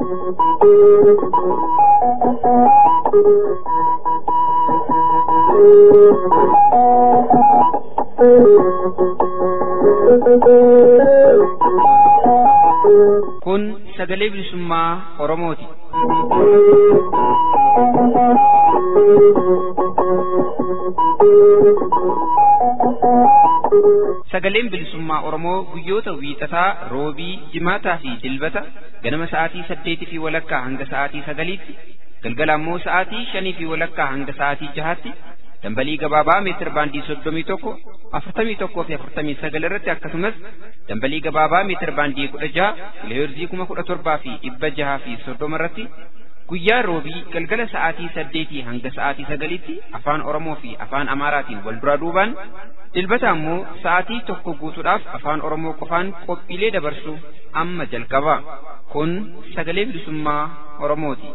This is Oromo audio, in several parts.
Kun sagalee bilisummaa Oromooti. Sagaleen bilisummaa Oromoo guyyoota wiixataa, roobii, jimaataa fi dilbata ganama sa'aatii saddeetii fi walakkaa hanga sa'aatii sagaliitti, galgala ammoo sa'aatii shanii fi walakkaa hanga sa'aatii jahaatti dambalii gabaabaa meetir baandii soddomii tokko afurtamii tokkoo fi afurtamii sagal irratti akkasumas dambalii gabaabaa meetir baandii kudha jaha kiloheerzii kuma kudha torbaa fi dhibba jahaa fi soddoma irratti guyyaa roobii galgala sa'aatii saddeetii hanga sa'aatii sagaliitti afaan oromoo fi afaan amaaraatiin wal duraa duubaan dilbata ammoo sa'aatii tokko guutuudhaaf afaan oromoo qofaan qophiilee dabarsu amma jalqaba kun sagalee bilisummaa oromooti.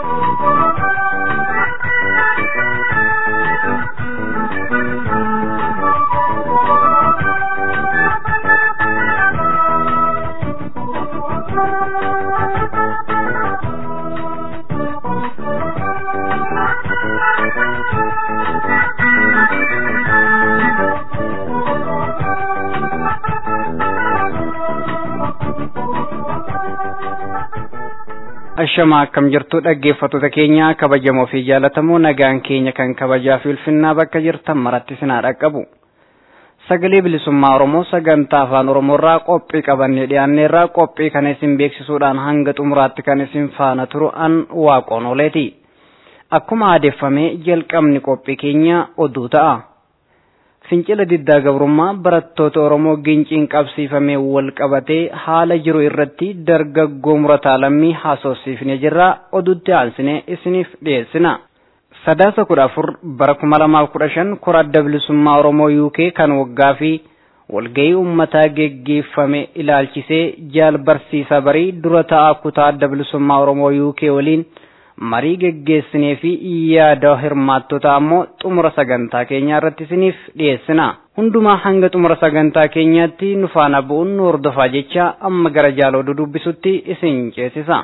Ashamaa akkam jirtu dhaggeeffattoota keenya kabajamoo fi jaallatamoo nagaan keenya kan kabajaa fi ulfinnaa bakka jirtan maratti sinaa dhaqqabu. Sagalee bilisummaa Oromoo sagantaa afaan Oromoorraa qophii qabannee dhiyaanneerraa qophii kana isin beeksisuudhaan hanga xumuraatti kan isin faana turu an waaqoon ooleeti. Akkuma aadeeffamee jalqabni qophii keenya oduu ta'a. Fincila diddaa gabrummaa barattoota Oromoo ginciin qabsiifamee wal qabatee haala jiru irratti dargaggoo murataa lammii haasofsiifnee jirra oduutti aansinee isiniif dhiyeessina. Sadaasa kudha afur bara kuma lamaaf kudha shan kora adda bilisummaa Oromoo UK kan waggaa fi walgahii uummataa geggeeffame ilaalchisee jaal barsiisaa barii dura ta'aa kutaa adda bilisummaa Oromoo UK waliin marii geggeessinee fi yaada hirmaattota ammoo xumura sagantaa keenyaa irratti isiniif dhiyeessina. Hundumaa hanga xumura sagantaa keenyaatti nu faana bu'uun nu hordofaa jecha amma gara jaaloo dubbisutti isin ceesisa.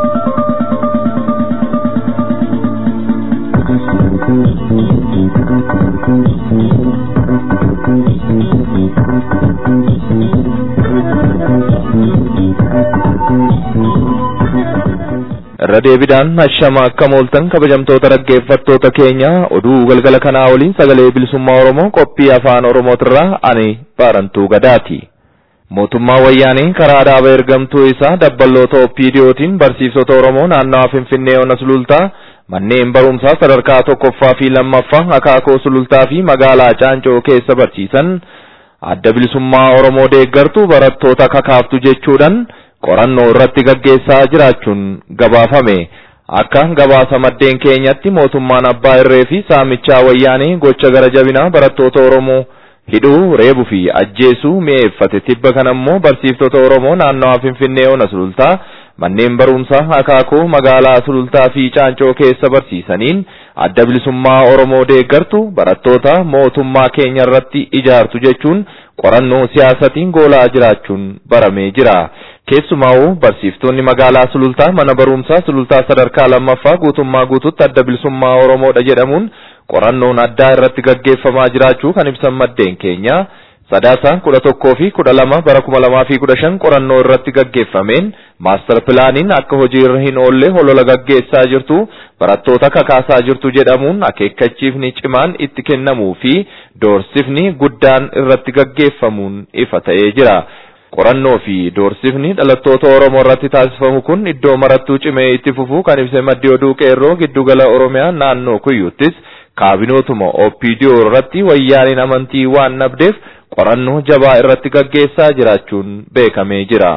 irra deebidaan hashama akka mooltan kabajamtoota dhaggeeffattoota keenya oduu galgala kanaa waliin sagalee bilisummaa oromoo qophii afaan oromootirraa ani baarantuu gadaati. mootummaa wayyaanii karaa dhaaba ergamtuu isaa dabballoota opiidiyootiin barsiisota oromoo naannawaa finfinnee ona sulultaa manneen barumsaa sadarkaa tokkoffaa fi lammaffaa akaakoo sulultaa fi magaalaa caancoo keessa barsiisan adda bilisummaa oromoo deeggartu barattoota kakaaftu jechuudhaan qorannoo irratti gaggeessaa jiraachuun gabaafame akka gabaasa maddeen keenyatti mootummaan abbaa irree fi saamichaa wayyaanii gocha gara jabinaa barattoota oromoo hidhuu reebuu fi ajjeesuu mi'eeffate tibba kana immoo barsiiftota oromoo naannawaa finfinnee ona sulultaa manneen barumsaa akaakoo magaalaa sulultaa fi caancoo keessa barsiisaniin adda bilisummaa oromoo deeggartu barattoota mootummaa keenya irratti ijaartu jechuun qorannoo siyaasatiin goolaa jiraachuun baramee jira. keessumaa'uu barsiiftonni magaalaa sulultaa mana barumsaa sulultaa sadarkaa lammaffaa guutummaa guututti adda bilisummaa oromoodha jedhamuun qorannoon addaa irratti gaggeeffamaa jiraachuu kan ibsan maddeen keenya sadaasa kudha tokkoo fi kudha lama bara kuma lamaa fi kudha shan qorannoo irratti gaggeeffameen maastar pilaaniin akka hojii irra hin oolle holola gaggeessaa jirtu barattoota kakaasaa jirtu jedhamuun akeekkachiifni cimaan itti kennamuu fi doorsifni guddaan irratti gaggeeffamuun ifa ta'ee jira. qorannoo fi doorsifni dhalattoota Oromoo irratti taasifamu kun iddoo marattuu cimee itti fufuu kan ibse maddi oduu qeerroo giddugala Oromiyaa naannoo Kuyyuttis kaabinootuma OPDO irratti wayyaaniin amantii waan nabdeef qorannoo jabaa irratti gaggeessaa jiraachuun beekamee jira.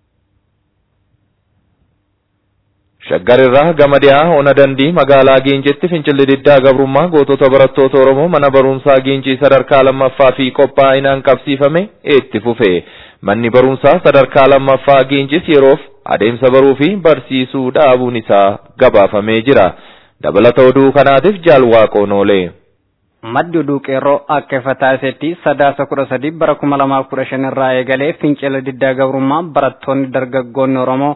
Shaggar irraa gama dhiyaa ona dandii magaalaa Giincitti fincilli diddaa gabrummaa gootota barattoota Oromoo mana barumsaa Giincii sadarkaa lammaffaa fi qophaa'inaan qabsiifame itti fufe. Manni barumsaa sadarkaa lammaffaa Giincis yeroof adeemsa baruu fi barsiisuu dhaabuun isaa gabaafamee jira. Dabalata oduu kanaatiif jaalwaaqoon oolee. Maddi oduu qeerroo akka ifa taasisetti sadaasa kudha sadii bara kuma lamaaf kudha shan irraa eegalee fincila diddaa gabrummaa barattoonni dargaggoonni Oromoo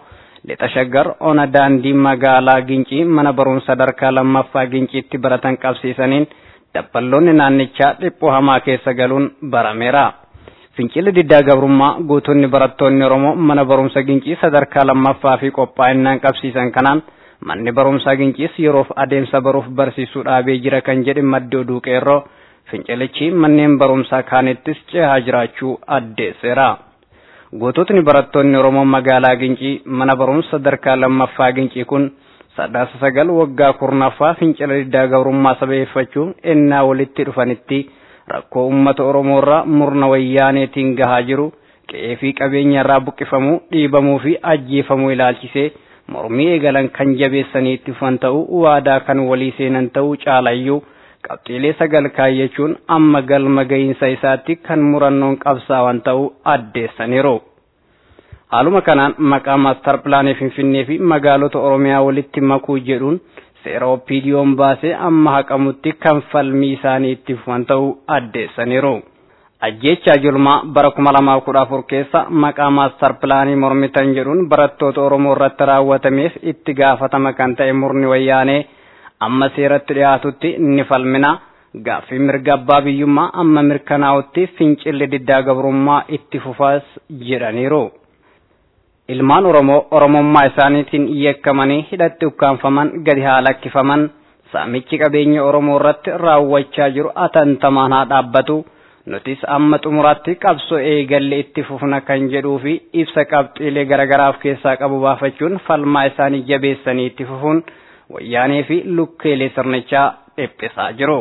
lixa shaggar ona daandii magaalaa gincii mana barumsa sadarkaa lammaffaa ginciitti baratan qabsiisaniin dabballoonni naannichaa dhiphoo hamaa keessa galuun barameera. Fincilli diddaa gabrummaa guutuunni barattoonni Oromoo mana barumsa gincii sadarkaa lammaffaa fi qophaa'inaan qabsiisan kanaan manni barumsaa ginciis yeroof adeemsa baruuf barsiisuu dhaabee jira kan jedhe maddi oduu qeerroo fincilichi manneen barumsaa kaanittis cehaa jiraachuu addeesseera. Guutuutni barattoonni Oromoo magaalaa gincii mana barumsa sadarkaa lammaffaa gincii kun sadaasa sagal waggaa kurnaffaa fincila diddaa gabrummaa sabeeffachuun ennaa walitti dhufanitti rakkoo uummata Oromoo irraa murna wayyaaneetiin gahaa jiru qe'ee fi qabeenya irraa buqqifamuu dhiibamuu fi ajjeefamuu ilaalchisee mormii eegalan kan jabeessanii itti fufan ta'uu waadaa kan walii seenan ta'uu caalayyuu qabxiilee sagal kaayyachuun amma galma gahiinsa isaatti kan murannoon qabsaawan ta'uu addeessaniiru. Haaluma kanaan maqaa maastar pilaanii Finfinnee fi magaalota Oromiyaa walitti makuu jedhuun seera oppiidiyoon baasee amma haqamutti kan falmii isaanii itti fufan ta'uu addeessaniiru. Ajjeechaa julmaa bara kuma lamaa kudha afur keessa maqaa maastar pilaanii mormitan jedhuun barattoota Oromoo irratti raawwatameef itti gaafatama kan ta'e murni wayyaanee amma seeratti dhiyaatutti ni falmina. Gaaffii mirga abbaa biyyummaa amma mirkanaa'utti fincilli diddaa gabrummaa itti fufaas jedhaniiru. Ilmaan Oromoo Oromummaa isaaniitiin yakkamanii hidhatti ukkaanfaman gadi haa lakkifaman saamichi qabeenya Oromoo irratti raawwachaa jiru atantamaan haa dhaabbatu. Nutis amma xumuraatti qabsoo eegalle itti fufna kan jedhuu fi ibsa qabxiilee garaagaraaf keessaa qabu baafachuun falmaa isaanii jabeessanii itti fufuun wayyaanee fi lukkeelee sirnichaa dhiphisaa jiru.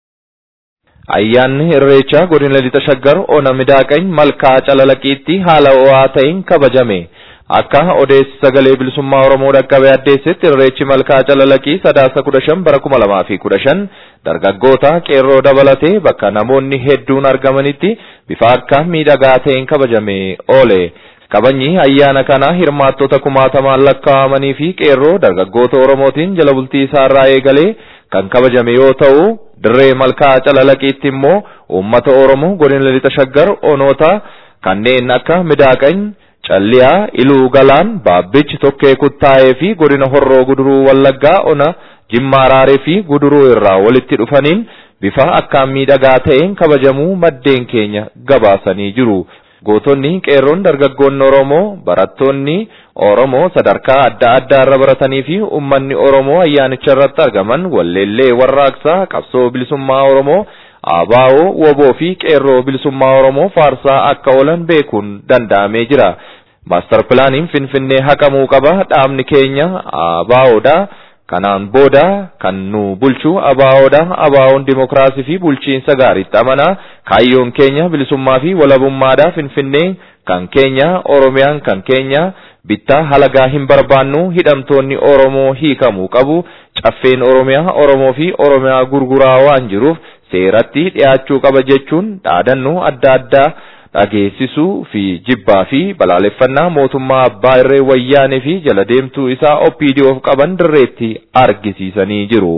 Ayyaanni Irreechaa godina lixa shaggar ona midaaqany malkaa calalaqiitti haala ho'aa ta'een kabajame. Akka odeessi sagalee bilisummaa Oromoo dhaqqabee addeessetti irreechi malkaa calalaqii sadaasa kudha shan bara kuma lamaa fi kudha shan dargaggoota qeerroo dabalatee bakka namoonni hedduun argamanitti bifa akkaan miidhagaa ta'een kabajamee oole. Kabajni ayyaana kana hirmaattota kumaatamaan lakkaa'amanii fi qeerroo dargaggoota Oromootiin jala bultii isaarraa eegalee kan kabajame yoo ta'u dirree malkaa calalaqiitti immoo uummata Oromoo godina lixa shaggar onoota kanneen akka midaaqany calliyaa iluu galaan baabbichi tokkee kuttaa'ee fi godina horroo guduruu wallaggaa ona jimmaa raaree fi guduruu irraa walitti dhufaniin bifa akkaan miidhagaa ta'een kabajamuu maddeen keenya gabaasanii jiru. Gootonni qeerroon dargaggoonni Oromoo barattoonni Oromoo sadarkaa adda addaa irra baratanii fi uummanni Oromoo ayyaanicha irratti argaman walleellee warraaqsaa qabsoo bilisummaa Oromoo ABO woboo fi qeerroo bilisummaa Oromoo faarsaa akka oolan beekuun danda'amee jira. Maastar pilaaniin Finfinnee haqamuu qaba dhaabni keenya ABOdha. Kanaan booda kan nu bulchu ABOdha. ABO'n dimokiraasii fi bulchiinsa gaariitti amanaa. Kaayyoon keenya bilisummaa fi walabummaadha. Finfinnee kan keenya Oromiyaan kan keenya bittaa halagaa hin barbaannu hidhamtoonni Oromoo hiikamuu qabu. Caffeen Oromiyaa Oromoo fi Oromiyaa gurguraa waan jiruuf seeratti dhiyaachuu qaba jechuun dhaadannoo adda addaa dhageessisuu fi jibbaa fi balaaleffannaa mootummaa abbaa irree wayyaanee fi jala deemtuu isaa OPDOf qaban dirreetti argisiisanii jiru.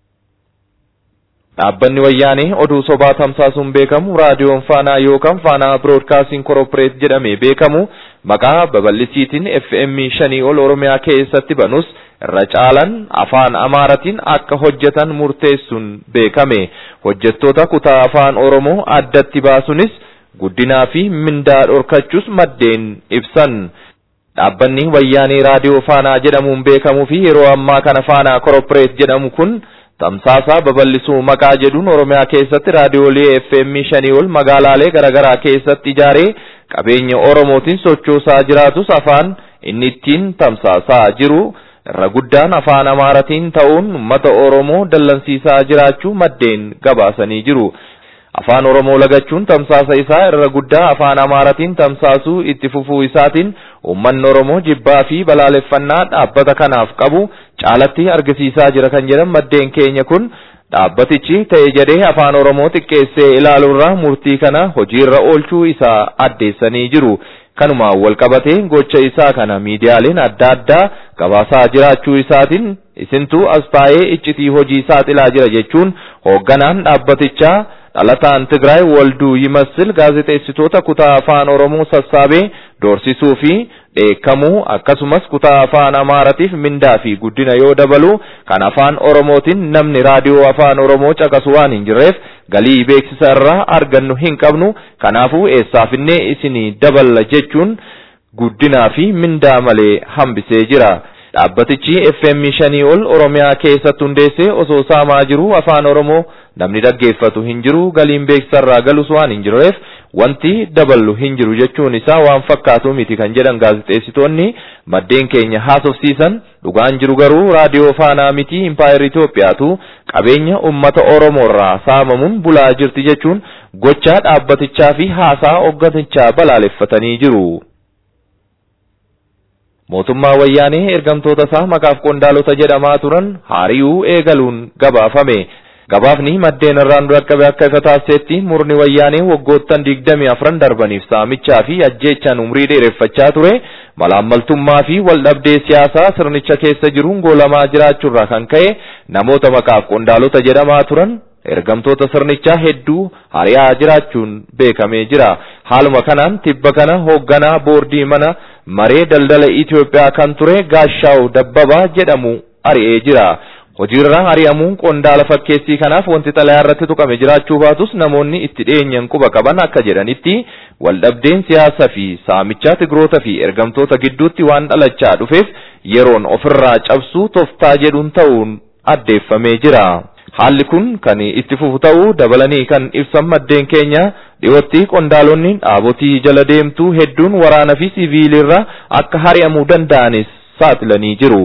Dhaabbanni wayyaanee oduu sobaa tamsaasuun beekamu raadiyoon faanaa yookaan faanaa biroodkaastiin korporeet jedhamee beekamu maqaa babal'isiitiin FM shanii ol Oromiyaa keessatti banus irra caalan afaan Amaaratiin akka hojjetan murteessuun beekame. Hojjettoota kutaa afaan Oromoo addatti baasunis guddinaa fi mindaa dhorkachuus maddeen ibsan. Dhaabbanni wayyaanee raadiyoo faanaa jedhamuun beekamuu fi yeroo ammaa kana faanaa korporeet jedhamu kun tamsaasaa babal'isuu maqaa jedhuun Oromiyaa keessatti raadiyoolee FM shanii ol magaalaalee garaagaraa keessatti ijaaree qabeenya Oromootiin sochoosaa jiraatus afaan inni ittiin tamsaasaa jiru irra guddaan afaan Amaaratiin ta'uun uummata Oromoo dallansiisaa jiraachuu maddeen gabaasanii jiru. Afaan Oromoo lagachuun tamsaasa isaa irra guddaa afaan Amaaratiin tamsaasuu itti fufuu isaatiin uummanni Oromoo jibbaa fi balaaleffannaa dhaabbata kanaaf qabu caalatti argisiisaa jira kan jedhan maddeen keenya kun dhaabbatichi ta'e jedhee afaan Oromoo xiqqeessee ilaaluurraa murtii kana hojiirra oolchuu isaa addeessanii jiru. Kanumaan wal qabatee gocha isaa kana miidiyaaleen adda addaa gabaasaa jiraachuu isaatiin isintu as taa'ee iccitii hojii saaxilaa jira jechuun hoogganaan dhaabbatichaa dhalataan Tigraay Walduu Yimassil gaazexeessitoota kutaa afaan Oromoo sassaabee doorsisuu fi dheekkamuu akkasumas kutaa afaan Amaaratiif mindaa fi guddina yoo dabalu kan afaan Oromootiin namni raadiyoo afaan Oromoo caqasu waan hin jirreef galii beeksisa irraa argannu hin qabnu kanaafuu eessaafinnee isinii daballa jechuun guddinaa fi mindaa malee hambisee jira. Dhaabbatichi FM shanii ol Oromiyaa keessatti hundeessee osoo saamaa jiru afaan Oromoo namni dhaggeeffatu hin jiru galiin beeksisarraa galus waan hin jirreef wanti daballu hin jiru jechuun isaa waan fakkaatu miti kan jedhan gaazexeessitoonni maddeen keenya haasofsiisan dhugaan jiru garuu raadiyoo faanaa miti impaayir Itoophiyaatu qabeenya ummata Oromoorraa saamamuun bulaa jirti jechuun gochaa dhaabbatichaa fi haasaa hoogganichaa balaaleffatanii jiru. mootummaa wayyaanee ergamtoota isaa maqaaf qondaalota jedhamaa turan haari'uu eegaluun gabaafame. Gabaafni maddeen irraan dhaqqabe akka ifa taasisetti murni wayyaanee waggoottan digdamii afran darbaniif saamichaa fi ajjeechaan umrii dheereffachaa ture malaammaltummaa fi waldhabdee siyaasaa sirnicha keessa jiruun goolamaa jiraachuurraa kan ka'e namoota maqaaf qondaalota jedhamaa turan ergamtoota sirnichaa hedduu hari'aa jiraachuun beekamee jira. Haaluma kanaan tibba kana hoogganaa boordii mana maree daldala Itoophiyaa kan ture Gaashaaw Dabbabaa jedhamu ari'ee jira. Hojiirraa ari'amuun qondaala fakkeessii kanaaf wanti xalayaa irratti tuqame jiraachuu baatus namoonni itti dhiyeenyan quba qaban akka jedhanitti waldhabdeen siyaasaa fi saamichaa tigroota fi ergamtoota gidduutti waan dhalachaa dhufeef yeroon ofirraa cabsuu toftaa jedhuun ta'uun addeeffamee jira. Haalli kun kan itti fufu ta'uu dabalanii kan ibsan maddeen keenya dhiyootti qondaalonni dhaabotii jala deemtuu hedduun waraana fi siviilirra akka hari'amuu danda'anis saaxilanii jiru.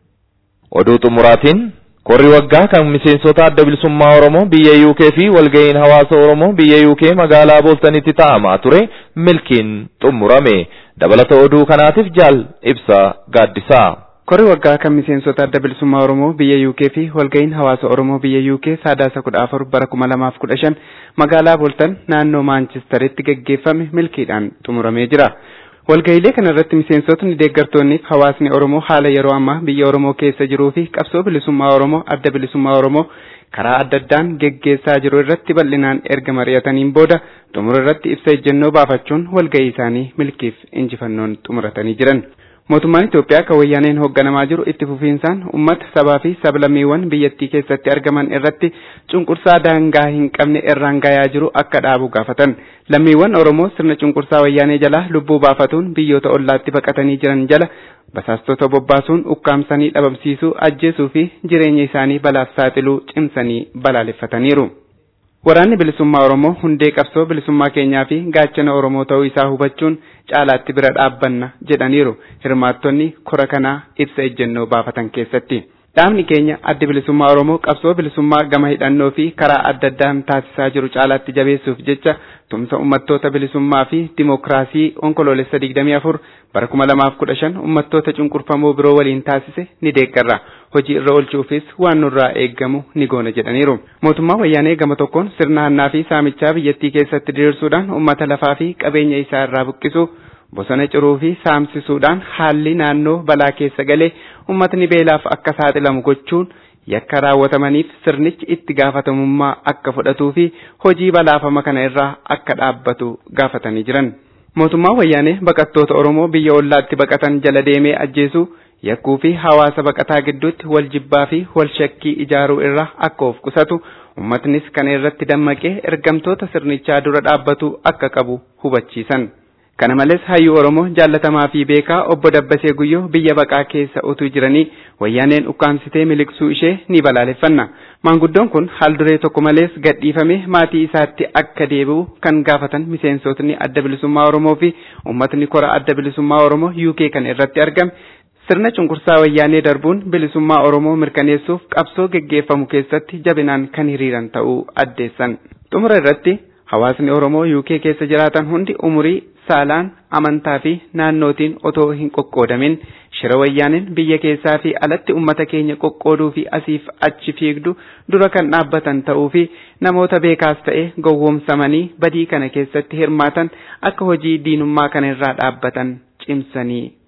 Oduu xumuraatiin korri waggaa kan miseensota adda bilisummaa Oromoo biyya UK fi walga'iin hawaasa Oromoo biyya UK magaalaa Booltanitti taa'amaa ture milkiin xumurame. Dabalata oduu kanaatiif jaal ibsa gaaddisaa. Korri waggaa kan miseensota adda bilisummaa Oromoo biyya UK fi walga'iin hawaasa Oromoo biyya UK sadaasa kudha afur bara kuma lamaaf kudha shan magaalaa Booltan naannoo Maanchistaritti gaggeeffame milkiidhaan xumuramee jira. Walga'iilee kana irratti miseensotni deeggartoonni fi hawaasni Oromoo haala yeroo ammaa biyya Oromoo keessa jiruu fi qabsoo bilisummaa Oromoo adda bilisummaa Oromoo karaa adda addaan geggeessaa jiru irratti bal'inaan erga mari'ataniin booda xumura irratti ibsa ejjennoo baafachuun walga'ii isaanii milkiif injifannoon xumuratanii jiran. Mootummaan Itoophiyaa kan wayyaaneen hoogganamaa jiru itti fufiinsaan uummata sabaa fi sablammiiwwan biyyattii keessatti argaman irratti cunqursaa daangaa hin qabne irraan gayaa jiru akka dhaabu gaafatan. Lammiiwwan Oromoo sirna cunqursaa wayyaanee jala lubbuu baafatuun biyyoota ollaatti baqatanii jiran jala basaastota bobbaasuun ukkaamsanii dhabamsiisuu ajjeesuu fi jireenya isaanii balaaf saaxiluu cimsanii balaaleffataniiru. Waraanni bilisummaa Oromoo hundee qabsoo bilisummaa keenyaa fi gaachana Oromoo ta'uu isaa hubachuun caalaatti bira dhaabbanna jedhaniiru hirmaattonni kora kanaa ibsa ejjennoo baafatan keessatti. Dhaabni keenya addi bilisummaa Oromoo qabsoo bilisummaa gama hidhannoo fi karaa adda addaan taasisaa jiru caalaatti jabeessuuf jecha tumsa uummattoota bilisummaa fi dimookiraasii onkoloolessa 24 bara 2015 uummattoota cunqurfamoo biroo waliin taasise ni deeggarra. Hojii irra oolchuufis waan nurraa eeggamu ni goona jedhaniiru. Mootummaa wayyaanee gama tokkoon sirna hannaa fi saamichaa biyyattii keessatti diriirsuudhaan uummata lafaa fi qabeenya isaa irraa buqqisuu bosona ciruu fi saamsisuudhaan haalli naannoo balaa keessa galee uummatni beelaaf akka saaxilamu gochuun yakka raawwatamaniif sirnichi itti gaafatamummaa akka fudhatuu fi hojii balaafama kana irraa akka dhaabbatu gaafatanii jiran. Mootummaan wayyaanee baqattoota Oromoo biyya ollaatti baqatan jala deemee ajjeesuu yakkuu fi hawaasa baqataa gidduutti wal jibbaa fi wal shakkii ijaaruu irraa akka of qusatu uummatnis kana irratti dammaqee ergamtoota sirnichaa dura dhaabbatu akka qabu hubachiisan. Kana malees hayyuu Oromoo jaallatamaa fi beekaa obbo Dabbasee Guyyoo biyya baqaa keessa utuu jiranii wayyaaneen ukkaamsitee miliqsuu ishee ni balaaleffanna. Maanguddoon kun haal duree tokko malees gadhiifamee maatii isaatti akka deebi'u kan gaafatan miseensotni adda bilisummaa Oromoo fi uummatni kora adda bilisummaa Oromoo UK kan irratti argame sirna cunqursaa wayyaanee darbuun bilisummaa Oromoo mirkaneessuuf qabsoo geggeeffamu keessatti jabinaan kan hiriiran ta'uu addeessan. Xumura irratti hawaasni Oromoo UK keessa jiraatan hundi umurii saalaan amantaa fi naannootiin otoo hin qoqqoodamin shira wayyaaneen biyya keessaa fi alatti ummata keenya qoqqooduu fi asiif achi fiigdu dura kan dhaabbatan ta'uu fi namoota beekaas ta'e gowwoomsamanii badii kana keessatti hirmaatan akka hojii diinummaa kana irraa dhaabbatan cimsanii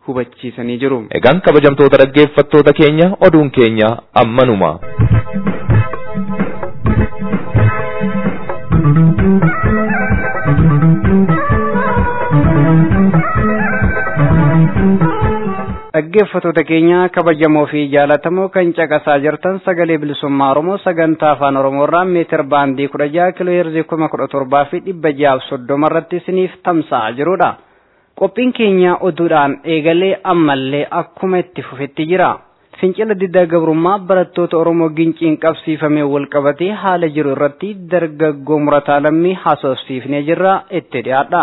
hubachiisanii jiru. Egaan kabajamtoota dhaggeeffattoota keenya oduun keenya ammanuma. dhaggeeffattoota keenya kabajamoo fi jaalatamoo kan caqasaa jirtan sagalee bilisummaa oromoo sagantaa afaan oromoo irraa meetir baandii kudha jaha kiloo heerzii kuma kudha torbaa fi dhibba jahaaf soddoma irratti isiniif tamsa'aa jirudha. qophiin keenya oduudhaan eegalee ammallee akkuma itti fufetti jira. fincila diddaa gabrummaa barattoota oromoo ginciin qabsiifamee walqabatee haala jiru irratti dargaggoo murataa lammii haasofsiifnee jirra itti dhiyaadha.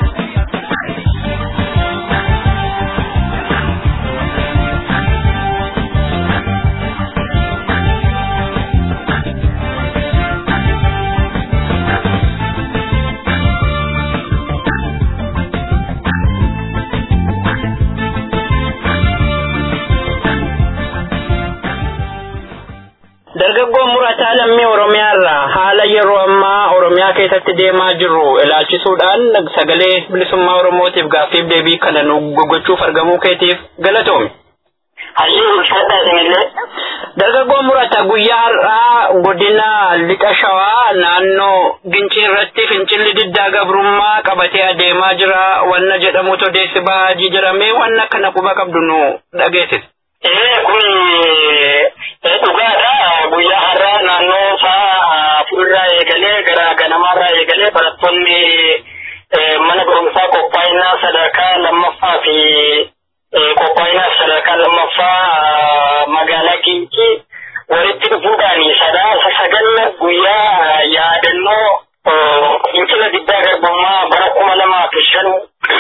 Dargaggoon murataa lammii Oromiyaa irraa haala yeroo ammaa Oromiyaa keessatti deemaa jiru ilaalchisuudhaan sagalee bilisummaa Oromootiif gaaffiif deebii kana nu gochuuf argamuu keetiif galatoomi. Hayyuu ulfaataa isinillee. Dargaggoon murataa guyyaa har'aa godina lixa shawaa naannoo gincii irratti fincilli diddaa gabrummaa qabatee adeemaa jira wanna jedhamutu odeessi bahaa jedhamee wanna kana quba qabdu nu dhageessis. Ee kun dhugaadha guyyaa har'aa naannoo sa'a afurirraa eegalee gara ganamaarraa eegalee barattoonni mana barumsaa qophaa'inaa sadarkaa lammaffaa fi qophaa'inaa sadarkaa lammaffaa magaalaa Gincii walitti dhufuudhaan sadaasa sagal guyyaa yaadannoo fincila diddaa garbummaa bara kuma lamaa fi shan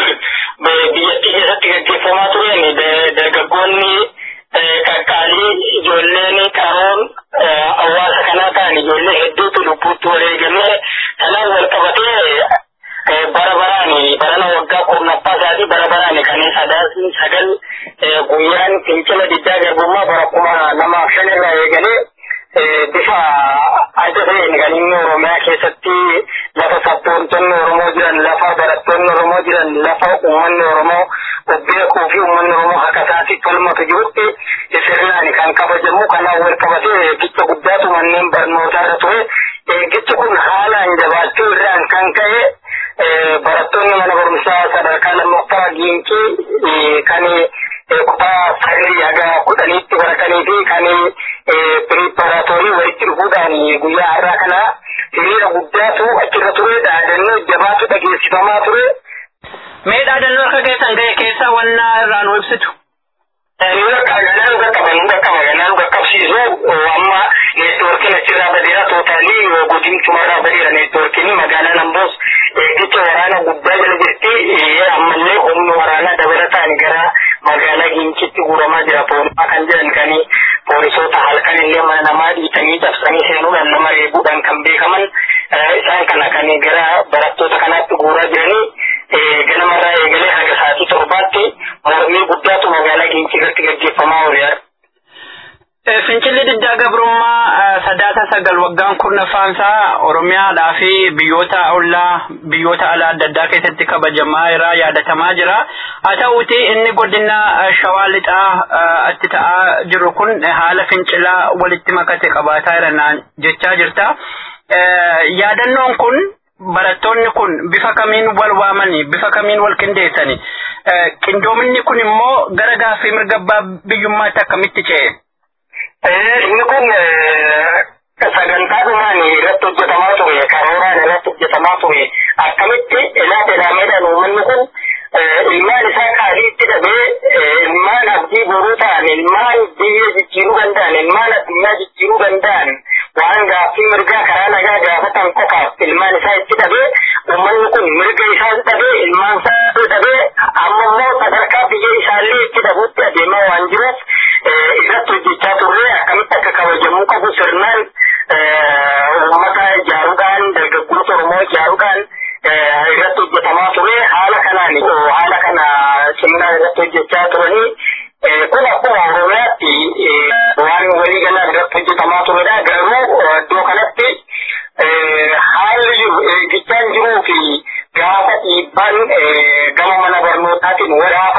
biyyattii keessatti gaggeeffamaa tureen dargaggoonni qaqqaalii ijoolleen qaroon hawaasa kanaa ta'an ijoollee hedduutu lubbuutti wareegamee kanaan wal qabatee bara baraan barana waggaa kurnaffaa isaatii bara baraan kan sadaasni sagal guyyaan fincila diddaa garbummaa bara kuma lamaaf shan irraa eegalee bifa adda ta'een kan inni Oromiyaa keessatti lafa sabboontonni Oromoo jiran, lafa barattoonni Oromoo jiran, lafa uummanni Oromoo beekuu fi uummanni Oromoo akka isaatti tolmatu jirutti sirnaan kan kabajamu kanaan wal qabatee eeggicha guddaatu manneen barnootaa irra ture. Eeggichi kun haalaan jabaachuu irraan kan ka'e barattoonni mana barumsaa sadarkaa lammaffaa giinkii kan kutaa sagalii haga kudhaniitti baratanii fi kan piriiparaatoorii walitti dhufuudhaan guyyaa har'aa kana hiriira guddaatu achirra ture dhaadannoo jabaatu dhageessifamaa ture. Mee dhaadannoo harka keessan ga'e keessaa wanna irraa nu ibsitu. Nu ganaan nu qaqqaba nu qaqqaba ganaan nu qaqqabsiisu amma neetwoorkiin achirraa badeera tootaalii godinchumarraa badeera neetwoorkiin magaalaan amboos eeggicha waraana guddaa jala jirti ammallee humni waraanaa dabalataan gara magaalaa giincitti guuramaa jira poolisii kan jedhan kan poolisoota halkan illee mana namaa dhiitanii cabsanii seenuudhaan nama reebuudhaan kan beekaman isaan kana kan gara barattoota kanaatti guuraa jiranii ganamarraa eegalee haga sa'aatii torbaatti mormii guddaatu magaalaa giincii irratti gaggeeffamaa oolee Fincilli diddaa gabrummaa sadaasa sagal waggaan kurnaffaansaa Oromiyaadhaa fi biyyoota ollaa biyyoota alaa adda addaa keessatti kabajamaa jira yaadatamaa jira. Haa ta'uuti inni godina shawaa lixaa itti ta'aa jiru kun haala fincilaa walitti makate qabaataa jira naan jechaa jirta. Yaadannoon kun barattoonni kun bifa kamiin wal waamanii bifa kamiin wal qindeessanii qindoominni kun immoo gara gaaffii mirga abbaa biyyummaatti akkamitti ce'e? inni kun sagantaa dhumaan irratti hojjetamaa ture karooraan irratti hojjetamaa ture akkamitti ilaata ilaameedhaan uummanni kun ilmaan isaa qaaliitti dhabee ilmaan abdii boruu ta'an ilmaan biyya jijjiiruu danda'an ilmaan addunyaa jijjiiruu danda'an waan gaaffii mirgaa karaa nagaa gaafatan qofaaf ilmaan isaa itti dhabee uummanni kun mirga isaa dhabee ilmaan isaa dhabee amma immoo sadarkaa biyya isaallee itti dhabuutti adeemaa waan jiruuf irratti hojjechaa turre akkamitti akka kabajamuu qabu sirnaan uummata ijaaruudhaan dargaggoota Oromoo ijaaruudhaan irratti hojjetamaa ture haala kanaan haala kana sirnaan irratti hojjechaa turanii kun akkuma Oromiyaatti waan walii galaan irratti hojjetamaa turedha garuu iddoo kanatti haalli jiru eeggichaan jiruu fi gaafa dhiibbaan gama mana barnootaatiin waraana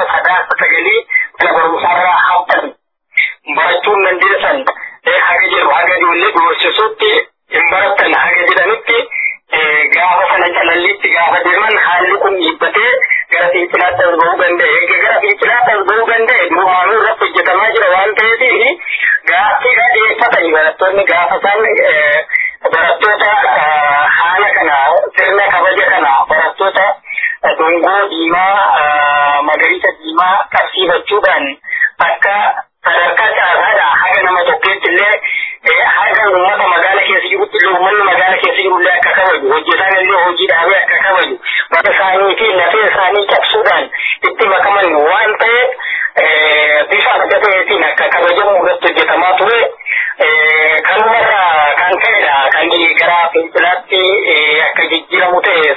gaaffiidha dhiyeeffatanii barattoonni gaafa isaan barattoota haala kana sirna kabaja kana barattoota dungoo diimaa magariisa diimaa qabsiifachuudhaan akka sadarkaa caasaadha haga nama tokkeetti illee haga uummata magaala keessa jirutti illee uummanni magaala keessa jiru illee akka kabaju hojjetaan illee hojii dhaabee akka kabaju mata isaanii fi lafee isaanii cabsuudhaan itti makaman waan ta'eef bifa adda ta'eetiin akka kabajamu irratti hojjetamaa ture kanumata kan ta'edha kan gara fincilaatti akka jijjiiramu ta'e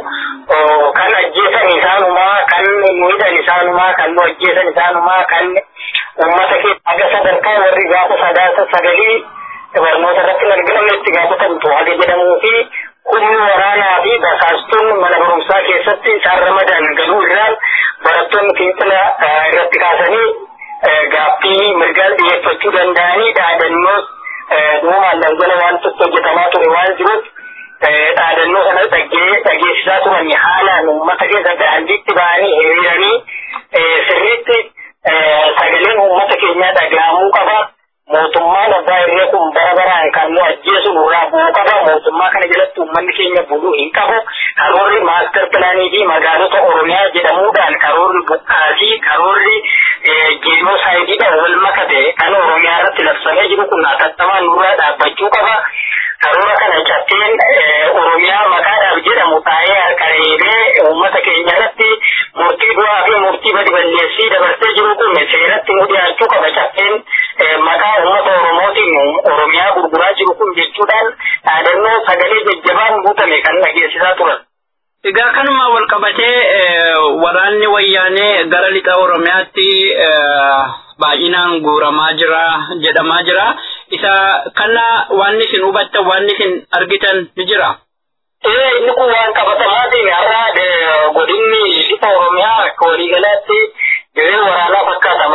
sanuu kan ajjeesan isaanumaa kan miidhan isaanumaa kan nu ajjeesan isaanumaa kan ummata keessa haga sadarkaa warri gaafa sadaasa sagalii barnoota irratti hin argamne itti gaafatamtu haga jedhamuu fi humni waraanaa fi basaastuun mana barumsaa keessatti isaan ramadan galuu irraan barattoonni fincila irratti kaasanii gaaffii mirgaan dhiyeeffachuu danda'anii dhaadannoos dhugumaan daldala waan tokko hojjetamaa ture waan jiruuf dhaadannoo kana dhageessisaa turan haalaan uummata keessa daandiitti ba'anii hiriiranii sirriitti sagaleen uummata keenyaa dhaga'amuu qaba. Mootummaan abbaa irree kun bara baraan kan nu ajjeesu nurraa bu'uu qaba. Mootummaa kana jalatti uummanni keenya buluu hin qabu. Karoorri maaster pilaanii fi magaalota Oromiyaa jedhamuudhaan karoorri buqqaasii karoorri jeenosaayidiidhaan wal makate kan Oromiyaa irratti labsamee jiru kun atattamaan nurraa dhaabbachuu qaba. Karoora kana cabseen Oromiyaa maqaadhaaf jedhamu taa'ee harkareebee uummata keenya irratti murtii du'aa fi murtii badi balleessii dabarsee jiru kun seeratti nu dhiyaachuu qaba cabseen maqaa uummata Oromootiin Oromiyaa gurguraa jiru kun jechuudhaan dhaadannoo sagalee jajjabaan guutame kan dhageessisaa turan. Egaa kanuma wal qabatee waraanni wayyaanee gara lixa Oromiyaatti baay'inaan guuramaa jira jedhamaa jira. Isa kana waan isin hubattan waan isin argitan ni jira. Ee inni kun waan qabatamaatiin har'a godinni lixa Oromiyaa akka waliigalaatti dirree waraanaa fakkaata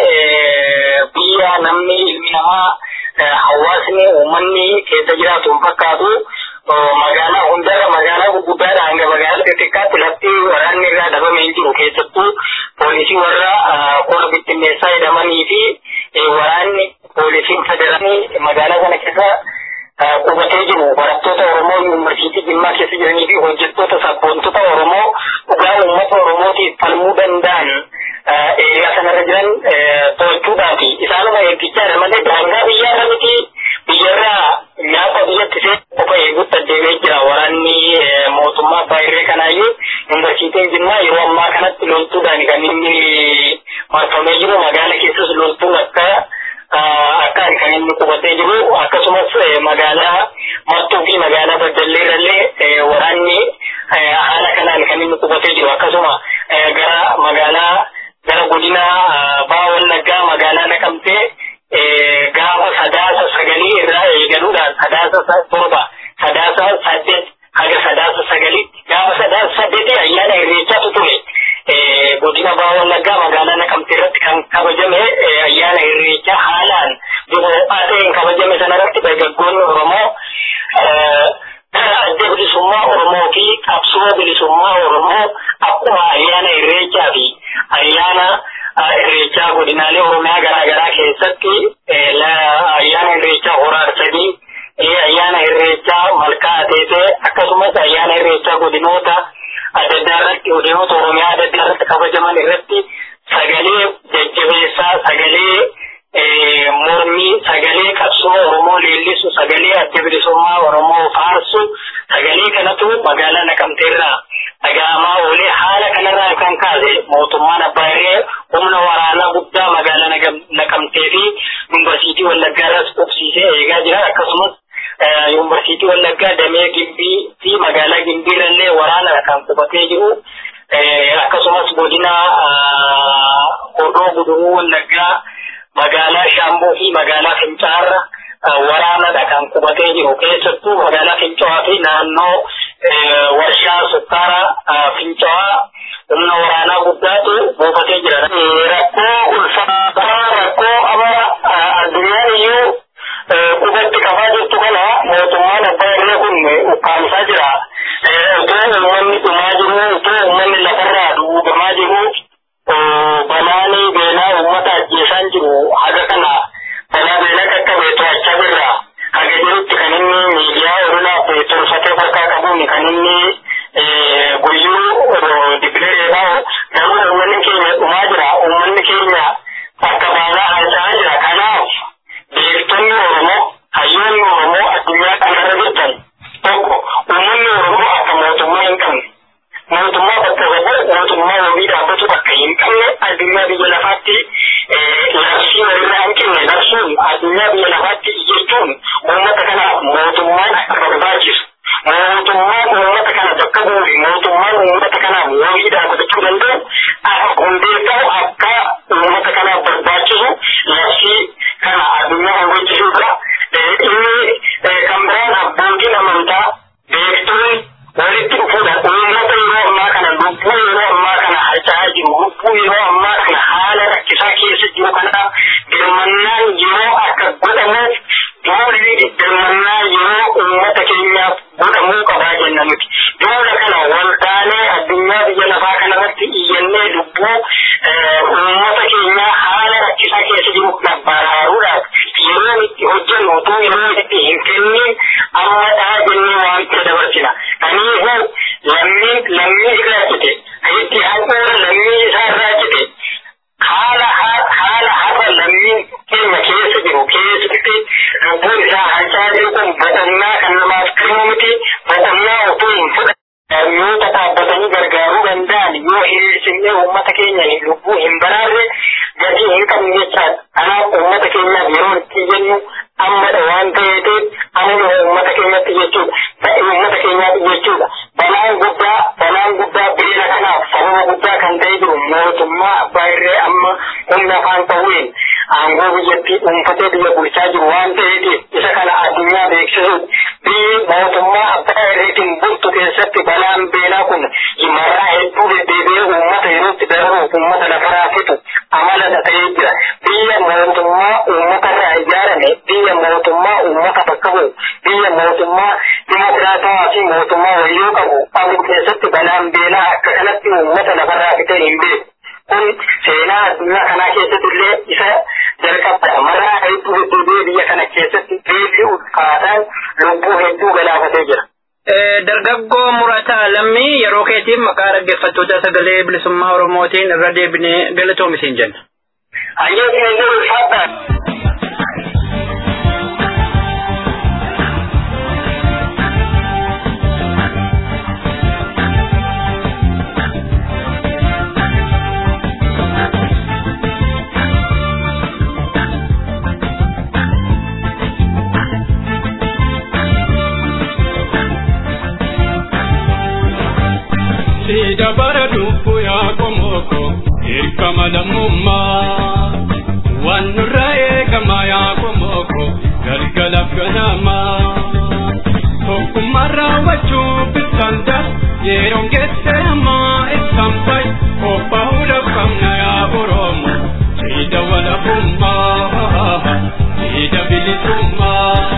malee biyya namni ilmi namaa hawaasni uummanni keessa jiraatu hin fakkaatu. magaalaa hundarra magaalaa gurguddaadha hanga magaalaa xixiqqaatti lafti waraanni irraa dhabame hin jiru keessattuu poolisii warra kora bittinneessaa jedhamanii fi waraanni poolisiin federaalii magaalaa kana keessa qubatee jiru barattoota Oromoo yuunivarsiitii Jimmaa keessa jiranii fi hojjettoota sabboontota Oromoo dhugaa uummata Oromootiif falmuu danda'an eegaa sanarra jiran to'achuudhaati. Isaanuma eeggichaadha malee daangaa biyyaarra miti biyyarraa nyaata biyyatti see qofa eeguutti adeemee jira waraanni mootummaa baay'ee kanaayyuu yuunivarsiitiin Jimmaa yeroo ammaa kanatti loltuudhaan kan inni marfamee jiru magaala keessas loltuun akka akkaan kan inni qubatee jiru akkasumas magaalaa martuu fi magaalaa baddalleerrallee waraanni haala kanaan kan inni qubatee jiru akkasuma gara magaalaa gara godina baa wallaggaa magaalaa naqamtee gaafa sadaasa sagalii irraa eegaluudhaan sadaasa torba sadaasa saddeet haga sadaasa sagaliitti gaafa sadaasa saddeetii ayyaana irreechaatu ture. godina baa wallaggaa magaalaa naqamtee irratti kan kabajame ayyaana irreechaa haalaan bifa ta'een kabajame sanarratti dargaggoonni Oromoo adda bilisummaa Oromoo fi qabsoo bilisummaa Oromoo akkuma ayyaana irreechaa fi ayyaana irreechaa godinaalee Oromiyaa garaa garaa keessatti ayyaana irreechaa horaa sadii ayyaana irreechaa malkaa ateetee akkasumas ayyaana irreechaa godinoota adda addaa irratti godinoota Oromiyaa adda addaa irratti kabajaman irratti sagalee jajjabeessaa sagalee mormii sagalee qabsoo Oromoo leellisu sagalee adda bilisummaa Oromoo faarsu sagalee kanatu magaalaa naqamteerraa dhaga'amaa oolee haala kanarraa kan kaase mootummaan abbaa irree humna waraanaa guddaa magaalaa naqamtee fi yuunivarsiitii wallaggaa irras qubsiisee eegaa jira akkasumas yuunivarsiitii wallaggaa damee gimbii fi magaalaa gimbiirrallee waraana kan qubatee jiru akkasumas godina hordoo guduruu wallaggaa magaalaa shaamboo fi magaalaa fincaarra waraanadha kan qubatee jiru keessattuu magaalaa fincawaa fi naannoo warshaa sukkaara fincawaa humna waraanaa guddaatu buufatee jira. Rakkoo ulfaataa rakkoo ama addunyaan iyyuu qubatti qabaa jirtu kana mootummaan abbaa irree kun ukkaamsaa jira. Utoo uummanni dhumaa jiru, utoo uummanni lafarraa duugamaa jiru, balaanii beelaa uummata ajjeesaan jiru haga kana bal'aan yeroo akka godhamuuf duulli dirmannaa yeroo uummata keenyaaf godhamuu qabaa jenna nuti. Duula kana waldaalee addunyaa biyya lafaa kanarratti iyyannee lubbuu uummata keenyaa haala rakkisaa keessa jiru baraaruudhaaf yeroo itti hojjennu utuu yeroo itti hin kennin ammadhaa jennee waamicha dabarsina. Kanaafuu lammiin lammii irraa cite itti haquura lammii isaa irraa cite haala haala har'a lammiin keenya keessa jiru keessatti lubbuun isaa harcaa jiru kun boqonnaa kan namaaf kennu miti boqonnaa utuu hin fudhanne yoo tattaabbatanii gargaaruu danda'an yoo hiriirsinnee uummata keenya lubbuu hin baraarre gatii hin qabne jechaadha. Kanaaf uummata keenyaaf yeroo itti jennu ammadha waan ta'eef amma uummata keenyatti jechuudha. Ta'e uummata keenyaatti jechuudha. Balaan guddaa balaan guddaa beela kanaaf sababa guddaa kan ta'e jiru mootummaa abbaa irree amma humna afaan ta'uun aangoo biyyattii dhuunfatee biyya bulchaa jiru waan ta'eef isa kana addunyaa beeksisuuf biyyi mootummaa abbaa irreetiin bultu keessatti balaan beelaa kun marraa hedduu deddeebi'ee uummata yerootti darbuuf uummata lafarraa fixu amala ta'ee jira. Biyya mootummaa uummata irraa ijaarame biyya mootummaa uummata bakka bu'u biyya mootummaa dimokiraatawaa fi mootummaa wayyoo qabu qabu keessatti balaan beelaa akka kanatti uummata lafarraa fixee hin beeku. Kun seenaa addunyaa kanaa keessatti illee isa jalqabaa marraa hedduu deddeebi'ee biyya kana keessatti beelli ulfaataan lubbuu hedduu galaafatee jira. Dargaggoo murataa lammii yeroo keetiif maqaa dhaggeeffattoota sagalee bilisummaa Oromootiin irra deebinee galatoomi jenna. Hayyoo isin ulfaadha. Sida bara dubbu yaa komoko hirkama lammummaa waan nurra eegama yaa komoko galgala ganama tokkummaa raawwachuu bitanda yeroon geesseemaa ibsaan fay qophaa'uu dhabamna yaa oromo sida walabummaa sida bilisummaa.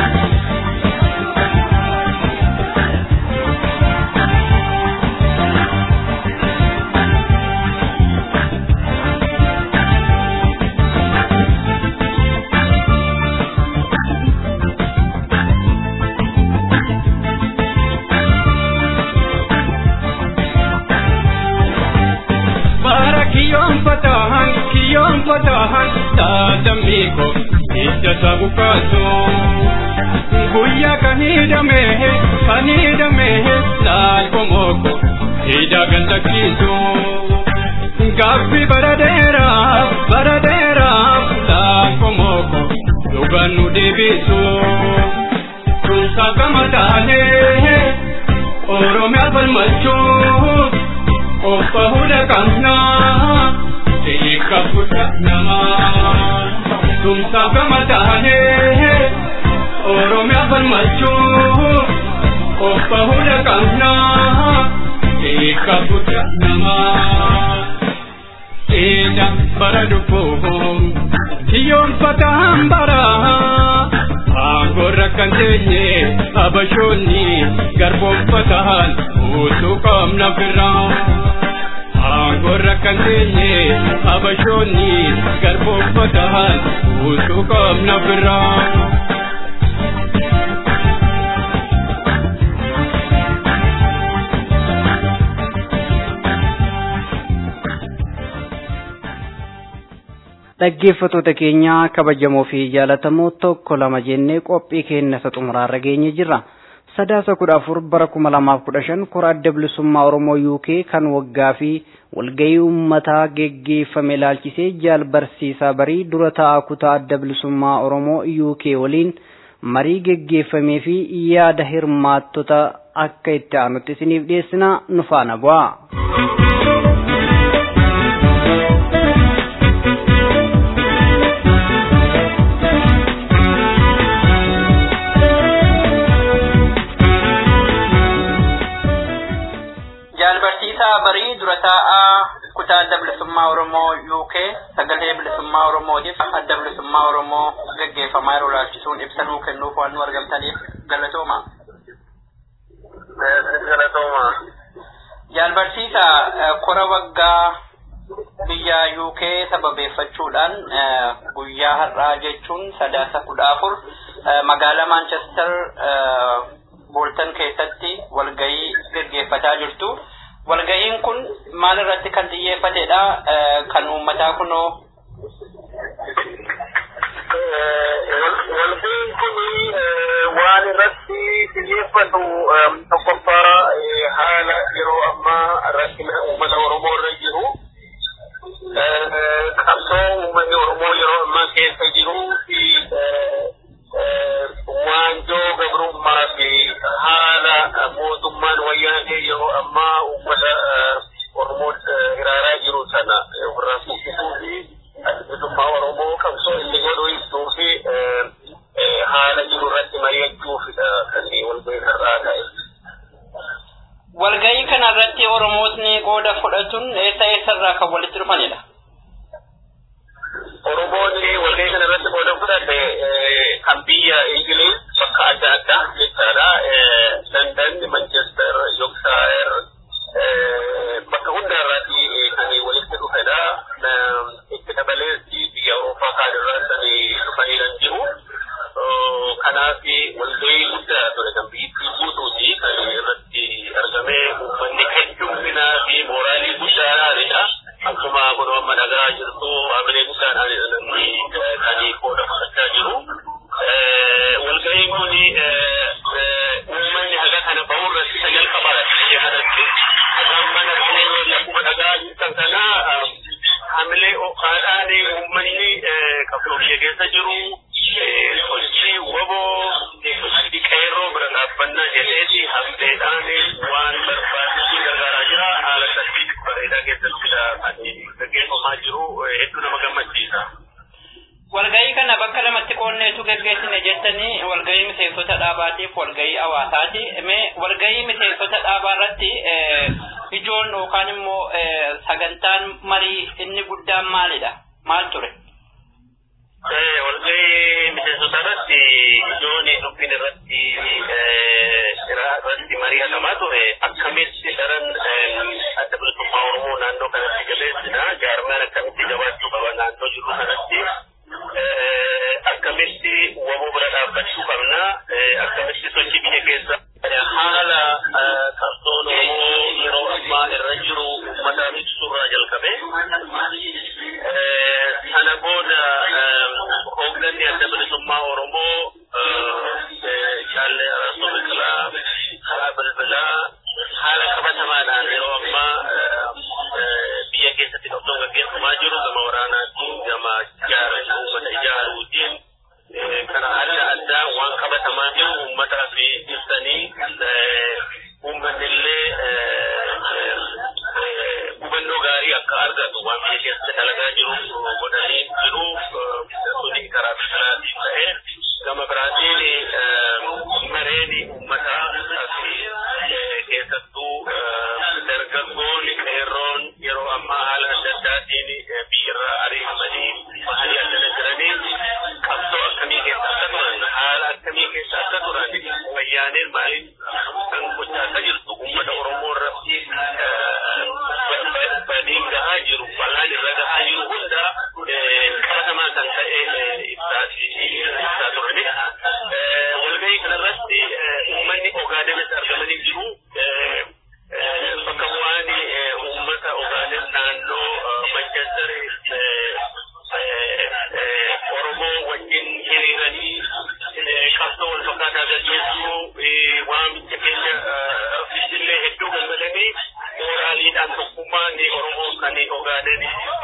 kiyoon fatahan kiyoon fatahan taatamiiko hidda sabu kaasu guyyaa kan hidhamehe kan hidhamehe laal komoko hidha gandakiisu gaaffi bara dheeraaf bara dheeraaf laal komoko dhugaan nu deebisu tunsaa gama taanee oromiyaa falmachuuf Opa huda kamna Tika puta nama Tum saka matane Oromia falmachu Opa huda kamna Tika puta nama Ida bara dupuhum Kiyon pataham bara Angorra kan tenye Abashoni Garbon patahan Utu kamna firaan Angorra kan teenye abashoonni garboonfatahan utuu qabna biraa. dhaggeeffatoota keenya kabajamoo fi jaalatamoo tokko lama jennee qophii keenya isa xumuraarra geenye jirra. sadaasa kudha afur bara kuma lamaaf kudha shan kora adda bilisummaa oromoo uk kan waggaa fi walgahii uummataa geggeeffame ilaalchisee jaal barsiisaa barii dura taa'aa kutaa adda bilisummaa oromoo uk waliin marii geggeeffamee fi yaada hirmaattota akka itti aanutti isiniif dhiyeessina nu faana bu'aa. Jaalbarsiisaa barii dura taa'aa kutaa adda bilisummaa Oromoo UK sagalee bilisummaa bilisummaa Oromootiif adda bilisummaa Oromoo gaggeeffamaa yeroo laalchisuun ibsa nuu kennuuf waan nu argamtaniif galatooma. Galatooma. Jaalbarsiisa kora waggaa biyya UK sababeeffachuudhaan guyyaa har'aa jechuun sadaasa kudha afur magaalaa Manchester Bolton keessatti walgahii gaggeeffataa jirtu. Walgahiin kun maal irratti kan xiyyeeffatedha? Kan uummataa kunoo Walgahiin kun waan irratti xiyyeeffatu tokkoffaa haala yeroo ammaa rakkina uummata Oromoo irra jiru. Qabsoo uummanni Oromoo yeroo ammaa keessa jiruu fi waanjoo gabrummaa fi haala mootummaan wayyaanee yeroo ammaa uummata Oromoo hiraaraa jiru sana ofirraa buqqisuu fi bilisummaa Oromoo qabsoo inni godhu ibsuu fi haala jiru irratti mari'achuufidha kan walgahii har'aa ta'e. walgahii kana irratti Oromootni qooda fudhatuun eessa eessarraa kan walitti dhufanidha? Oromoonni walgahii kana irratti qooda fudhate kan biyya Ingiliz bakka adda addaa jechaadha. London, Manchester, Yorkshire bakka hunda irratti kan walitti dhufedha. Itti dabalees biyya Awurooppaa kaan irraa kan dhufanii kan jiru. Kanaaf walgahii guddaa ture kan biyyattii guutuuti kan irratti argame uummanni hedduminaa fi mooraalii guddaadhaanidha. Akkuma kun amma dhagaa jirtu waamilee guddaadhaan kan qooda fudhachaa jiru. Walgahiin kun uummanni haga kana bahuu irratti isa jalqabaadha biyya kanatti. Mana lakkuma dhagaa jirtan kana hamilee ho'aadhaan uummanni qabsoo biyya keessa jiru sochii waboo qeerroo bira dhaabbannaa jedheeti hamileedhaan waan barbaachisuun gargaaraa jira. Haala sadii bareedaa keessatti kan gaggeeffamaa jiru hedduu nama gammachiisa. Walgahii kana bakka lamatti qoonneetu gaggeessine jettanii walgahii miseensota dhaabaatiif walgahii hawaasaati. Mee walgahii miseensota dhaabaa irratti ijoon yookaan immoo sagantaan marii inni guddaan maalidha? Maal ture? Walgahii miseensota irratti ijoon dubbiin irratti irratti mari'atamaa ture akkamitti daran adda bilisummaa Oromoo naannoo kanatti jabeessina jaarmaan akkamitti jabaachuu qaba naannoo jiru kanatti akkamitti waboo bira dhaabbachuu qabna akkamitti sochii biyya keessa haala qabsoon Oromoo yeroo ammaa irra jiru uummata ibsuurraa jalqabe sana booda hoogganni adda bilisummaa Oromoo jaalle Araasoo Biqilaa karaa bilbilaa haala qabatamaadhaan yeroo ammaa biyya keessatti qabsoon gaggeeffamaa jiru gama waraanaatiin gama ijaaranii uummata ijaaruutiin kana adda addaa waan qabatamaa jiru uummataa fi ibsanii uummanni illee hubannoo gaarii akka argatu waan biyya keessatti dalagaa jiru godhanii jiru suni karaa bisalaatiin ta'ee gama biraatiin mareeni uummataa fi keessattuu dargaggoon qeerroon yeroo ammaa haala adda addaatiin biyyarraa ariifamanii bahanii addana jiranii qabsoo akkamii keessa akka turan haala akkamii keessa akka turan wayyaaneen maaliif kan gochaa akka jirtu uummata Oromoo irratti badiin gahaa jiru balaan irra gahaa jiru hunda qabatamaa kan ta'e ibsaa turani. Walgahii kanarratti uummanni Ogaadenitti argamanii jiru. Bakka bu'aan uummata Ogaaden naannoo Manchester Oromoo wajjin hiriiranii qabsoo wal fakkaataa gaggeessuu waamicha keenya illee hedduu gammadanii mooraaliidhaan tokkummaan Oromoo kan Ogaaden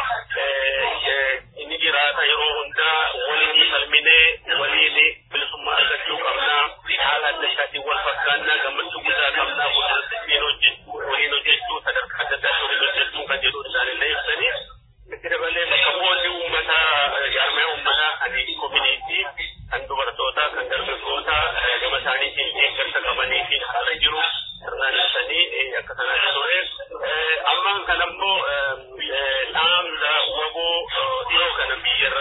inni jiraata yeroo hundaa waliin falminee waliin bilisummaa argachuu qabnaa haala adda addaatiin wal fakkaannaa gammachuu guddaa qabnaa waliin hojjechuu sadarkaa adda addaa waliin hojjechuu kan jedhu isaanillee ibsanii itti dabalee bakka bu'oonni uummataa jaarmee uummataa kan koominiitii kan dubartootaa kan dargaggootaa gama isaaniitiin deeggarsa qabaniitiin haala jiru sirnaan ibsanii akka sanaan ture ammaan kan ammoo dhaamsa waboo dhiyoo kana biyya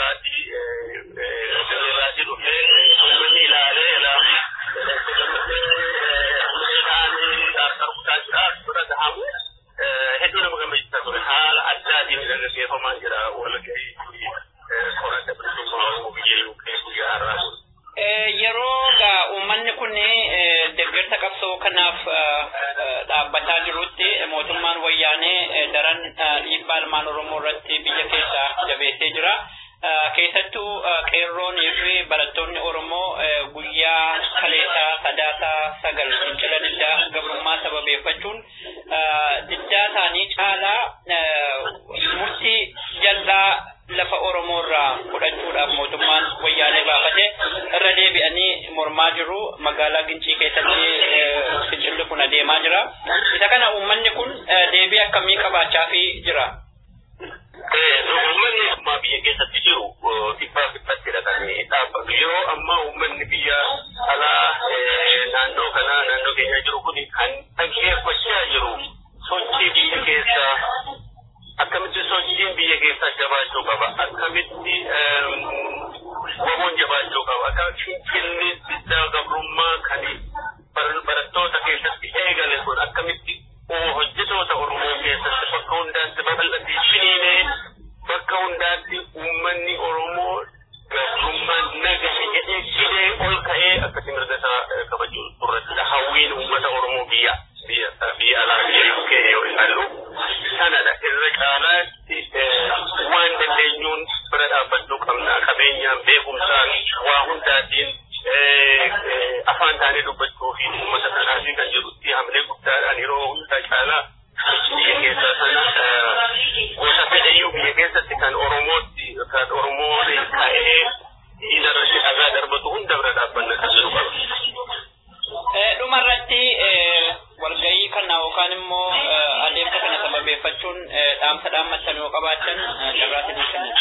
dhaabbataa jirutti mootummaan wayyaanee daran dhiibbaa ilmaan Oromoo irratti biyya keessa jabeessee jira. Keessattuu qeerroonii fi barattoonni Oromoo guyyaa kaleessaa sadaasaa sagal fincila diddaa gabrummaa sababeeffachuun diddaa isaanii caalaa murtii jal'aa lafa Oromoo irraa fudhachuudhaaf mootummaan wayyaanee baafate irra deebi'anii mormaa jiru. Magaalaa Gincii keessatti fincilli kun adeemaa jira. Isa kana uummanni kun deebii akkamii qabaachaa jira? Uummanni ammaa biyya keessatti jiru dhibbaa dhibbatti hidhatanii dhaabbatu. Yeroo ammaa uummanni biyya alaa naannoo kanaa naannoo keenya jiru kun kan dhaggeeffachaa jiru sochii biyya keessaa akkamitti sochiin biyya keessaa jabaachuu qaba akkamitti waboon jabaachuu qaba akka fincilli diddaa gabrummaa kan barattoota keessatti eegale kun akkamitti hojjetoota oromoo keessatti bakka hundaatti babal'atee finiinee bakka hundaatti uummanni oromoo gabrummaa nagahee jedhee fidee ol ka'ee akkasi mirga isaa kabajuu irratti hawwiin uummata oromoo biyya biyya biyya alaa biyya UK yoo ilaallu sanadha irra caalaatti waan dandeenyuun bira dhaabbachuu qabna qabeenyaan beekumsaan waa hundaatiin afaan taanee dubbachuu fi uummata kanaaf kan jedhutti hamilee guddaadhaan yeroo hunda caalaa biyya keessaa sana gosa fedhayyuu biyya keessatti kan oromootti kan oromoo ka'ee dhiirarratti dhagaa darbatu hunda bira dhaabbanna kan jedhu qaba. Dhumarratti walgahii kana yookaan immoo adeemsa kana sababeeffachuun dhaamsa dhaammattan yoo qabaatan carraatiin kennan.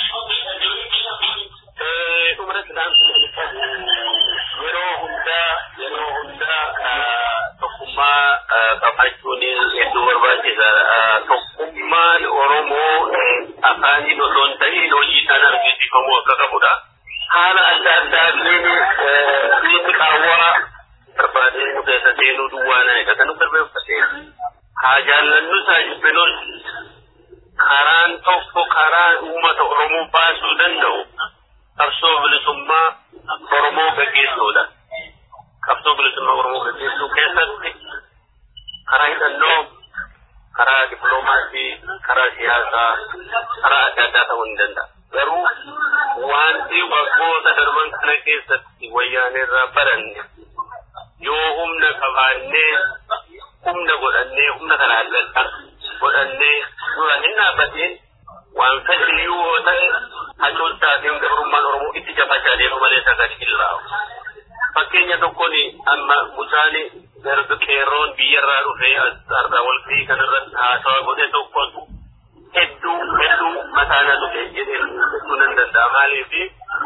Dhumarratti dhaamsa yeroo hundaa yeroo hundaa tokkummaa qabaachuun hedduu barbaachisaadha. Tokkummaan Oromoo afaaniin osoo hin ta'in hojiidhaan argisiifamuu akka qabudha. Haala adda addaatiin biyyi qaawwaa barbaadee nu keessa seenuu duwwaana eega kan nu barbaachise. Haa jaallannu isaa jibbinoon karaan tokko karaa uummata Oromoo baasuu danda'u qabsoo bilisummaa Oromoo gaggeessuudha. Qabsoo bilisummaa Oromoo gaggeessuu keessatti karaa hidhannoo, karaa dippiloomaasii, karaa siyaasaa, karaa adda addaa ta'uu ni danda'a. Garuu wanti waggoota darban kana keessatti wayyaaneerraa baranne yoo humna qabaannee humna godhannee humna kana adda godhannee dura hin dhaabbatiin waan fedhiliyyuu yoo ta'e hacuuttaatiin gabrummaan Oromoo itti jabaachaa deemu malee sagadi hin laa'u. Fakkeenya tokkoon amma mucaan garbi qeerroon biyyarraa dhufee asxaarraa walgahii kanarratti haasawaa godhe tokkotu hedduu hedduu mataana dhufe jedhee jechuu nan danda'a maaliifi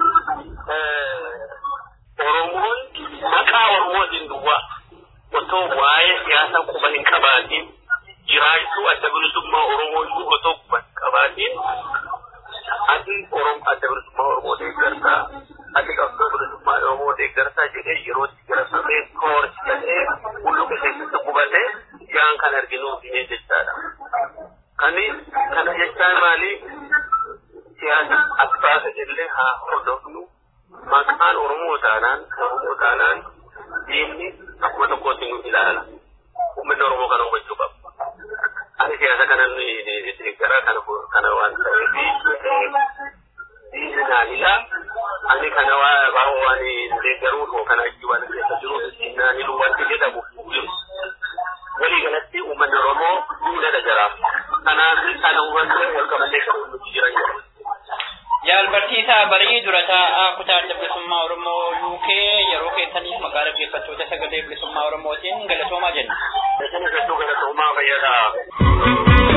Oromoon maqaa Oromootiin duwwaa otoo waa'ee siyaasa quba hin qabaatiin jiraachuu adda bilisummaa Oromoo iyyuu otoo quba hin qabaatiin ati Oromoo adda bilisummaa Oromoo deeggartaa ati qabsoo bilisummaa Oromoo deeggartaa jedhee yerootti gara samee koorsi jedhee hulluqa keessatti qubatee jaan kan arginu himee jechaadha. Kani kana jechaan maali siyaasa as baasa illee haa hordofnu maqaan Oromoo taanaan Oromoo taanaan diinni akkuma tokkootti nu ilaala. Uummanni Oromoo kana hubachuu qaba. Ani siyaasa kana deeggaraa kana kana waan ta'eef diinni naan ilaa ani kana waa waan deeggaruu koo kana achi waan keessa jiru naan iluu wanti jedhamu jiru. Walii galatti uummanni Oromoo duudhaa jira. Kanaaf kana hubannee wal qabatee kan nuti jiran jiru. Jaalbarsiisaa barii dura taa'aa kutaa adda bilisummaa Oromoo UK yeroo keessaniif maqaa dhaggeeffattoota sagalee bilisummaa Oromootiin galatoomaa jenna. Isin hedduu galatoomaa fayyadaa.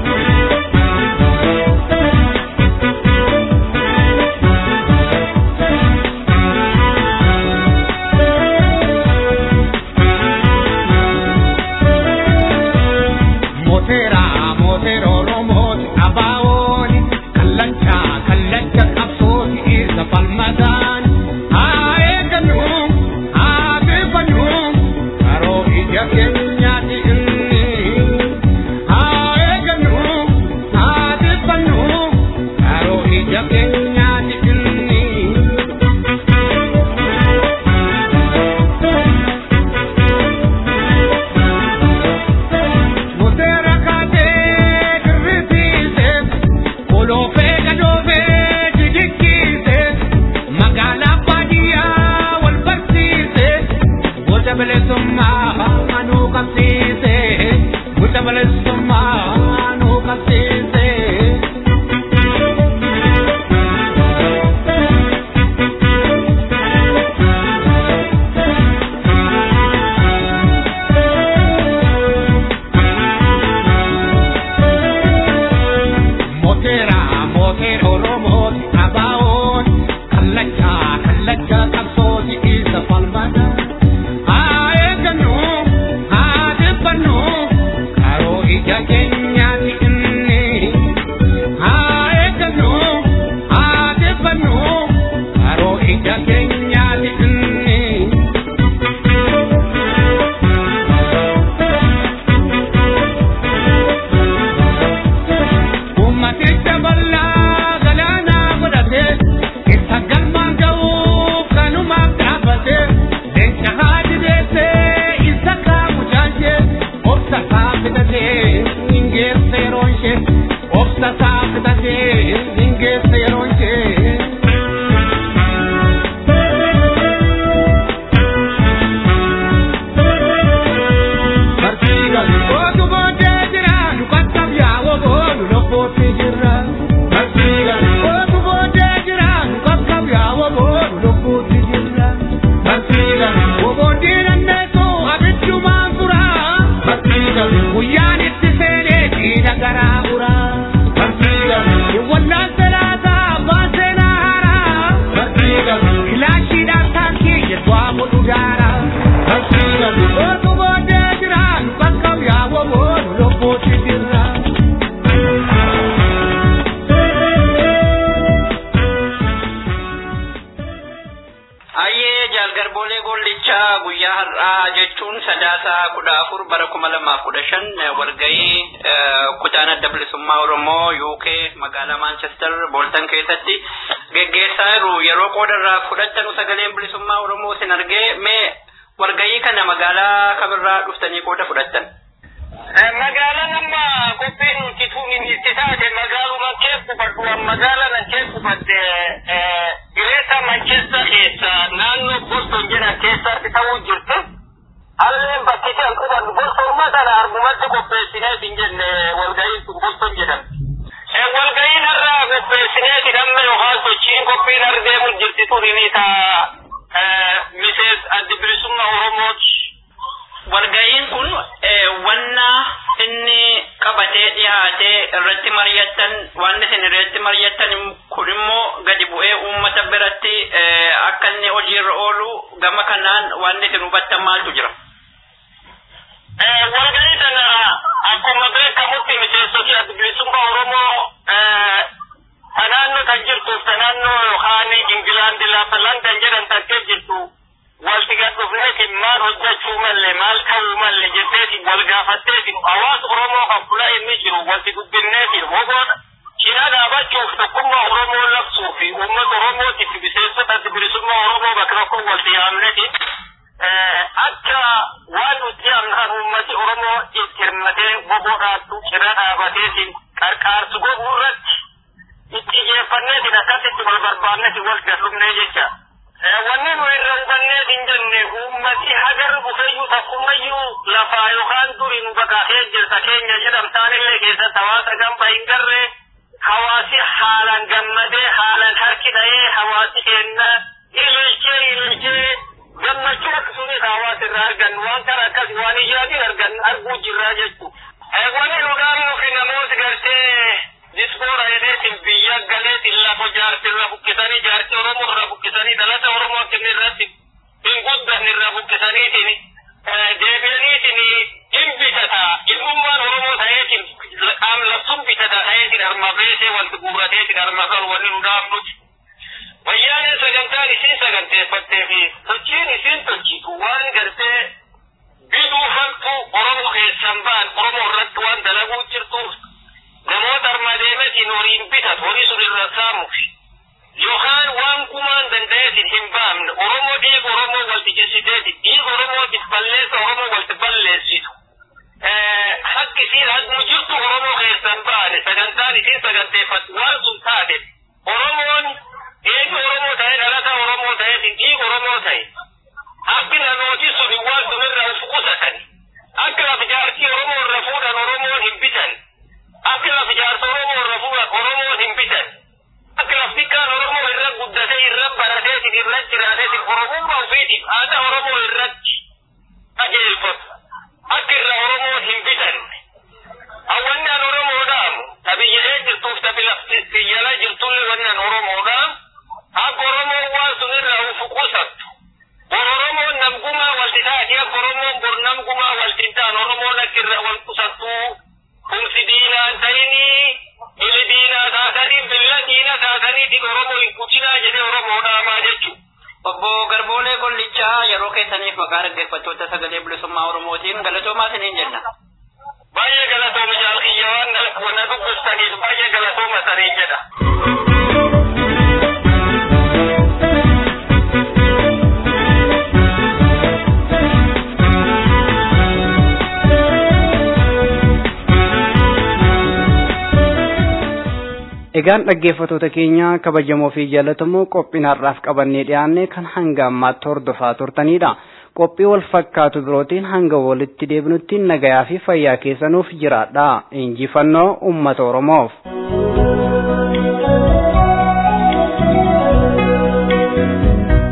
Mootera mootera Oromooti abaawooni kallacha kallacha qabsooti isa falmadaan haa eeggannu haa beefannu karoo ija keenyaati inni haa lubbuutti jirra. Oboodii dandeessu abiddumaan fura. Guyyaan itti seenee diina garaa fura. Wannaan salaataa abbaan seenaa haaraa. Kilaashiidhaan taankii jedhu godhu daara. Otu booddee jiraan bakka yaa'u lubbuutti jirra. Ayyee jaalgarboolee gollichaa guyyaa har'aa jechuun sadaasa kudha afur bara kuma lamaaf kudha shan walgahii kutaan adda bilisummaa Oromoo UK magaalaa Manchester Booltan keessatti geggeessaa jiru yeroo qoodarraa fudhattanu sagaleen bilisummaa Oromoo sin argee mee walgahii kana magaalaa kamirraa dhuftanii qooda fudhattan? Magaalaan amma qophiin nuti tuuniin itti taate magaaluma keessumattu magaala nan keessumatte Gireeta Manchester keessa naannoo Boston jedhan keessatti ta'uu jirtu. Halleen bakki kan qubannu Bostonuma sana argumatti qopheessinee hin jenne walga'iin kun Boston jedhama. Walga'iin irraa qopheessinee hidhamme yookaan sochiin qophiin ardeemu jirti turini taa Misees Addi Bilisummaa Oromooti. Walga'iin kun wanna inni qabatee dhiyaatee irratti mari'attan waan isin irratti mari'attan kun immoo gadi bu'ee uummata biratti akka inni hojiirra oolu gama kanaan waan isin hubattan maaltu jira? Walga'ii sana akkuma beekamutti miseensota adda bilisummaa Oromoo tanaannoo kan jirtuuf tanaannoo yookaan Ingilaandi lafa Landan jedhan tattee jirtu walti gad dhufneeti maal hojjechuu malle maal ta'uu malle jetteeti wal gaafatteeti hawaasa Oromoo kan fula inni jiru walti dubbinneeti hogoodha. Cina dhaabachuuf tokkummaa Oromoo labsuu fi uummata Oromootiif miseensota adda bilisummaa Oromoo bakka tokko walti yaamneeti. Akka waan nuti amnaan uummati Oromoo itti hirmatee boboodhaattu cina dhaabateetiin qarqaarsu godhuu irratti itti xiyyeeffanneetiin akkasitti wal barbaanneeti wal gallumnee jecha. wanni nu irra hubannee hin jenne uummati hagar bufeyyuu takkumayyuu lafaa yookaan duri nu baqaatee jirta keenya jedhamtaanillee keessatti hawaasa gamba hin garre hawaasi haalaan gammadee haalaan harki dha'ee hawaasi kenna ililchee ililchee gammachuu akkasumas hawaasa irraa argan waan kana akkas waan ijaatiin argan arguu jirraa jechu. Wanni nu dhaabnuu fi namooti gartee disboora jedheetiin biyya galeetiin lafa jaarsi irra buqqisanii jaarsi Oromoo irra buqqisanii dhalata Oromoo akkanni irratti hin guddanne irra buqqisaniitiin deebi'aniitiin hin bitata ilmummaan Oromoo ta'eetiin qaam labsuun bitata ta'eetiin harma beesee wanti guurrateetiin harma qabu wanni nu dhaabnuti. Wayyaaneen sagantaan isiin saganteeffattee fi sochiin isiin sochiitu waan gartee biduu hattuu Oromoo keessan ba'an Oromoo irratti waan dalaguu jirtuuf namoota armaa deemetiin horiin bitatu horii sun irra saamuuf yookaan waan kumaan danda'eetiin hin baamne Oromoo dhiiga Oromoo walti jessiteeti dhiiga Oromootiif balleessa Oromoo walti balleessitu. Hakki isiin hagmu jirtu Oromoo keessan baane sagantaan isiin saganteeffatu waan sun taate Oromoon eegi Oromoo ta'e dhalata Oromoo ta'eetiin dhiiga Oromoo ta'e. Akki namooti sun waan sun irraa uf qusatan. Akka lafa jaartii Oromoo irra fuudhan Oromoon hin bitan. akka lafa jaarsa Oromoo irra fuudhan Oromoon hin bitan. Akka lafti kaan Oromoo irra guddatee irra barateetiin irra jiraateetiin Oromummaa ofiitiif aadaa Oromoo irratti qajeelfatu. Akka irra Oromoon hin bitan. Hawwannaan Oromoodhaan tabiyyalee jirtuuf tabi lafti biyyala jirtullee wannaan Oromoodhaan akka Oromoon waan sun irraa ufu qusattu. Bor Oromoon namgumaa walti taati akka Oromoon bor namgumaa walti ta'an Oromoon akka irra wal qusattuu kumsi diinaan ta'inii ili diinaa taatanii billa diina taatanii oromoo hin kutinaa jedhee oromoo dhaamaa jechuudha. Obbo Garboolee Gollichaa yeroo keessaniif maqaa dhaggeeffattoota sagalee bilisummaa Oromootiin galatoomaa isiniin jenna. Baay'ee galatooma jaalkiyya waan wana dubbistaniif baay'ee galatooma saniin jedha. Egaan dhaggeeffattoota keenya kabajamoo fi jaallatamoo qophiin har'aaf qabannee dhiyaanne kan hanga ammaatti hordofaa turtanidha. Qophii wal fakkaatu birootiin hanga walitti deebinutti nagayaa fi fayyaa keessanuuf jiraadha. Injifannoo uummata Oromoof.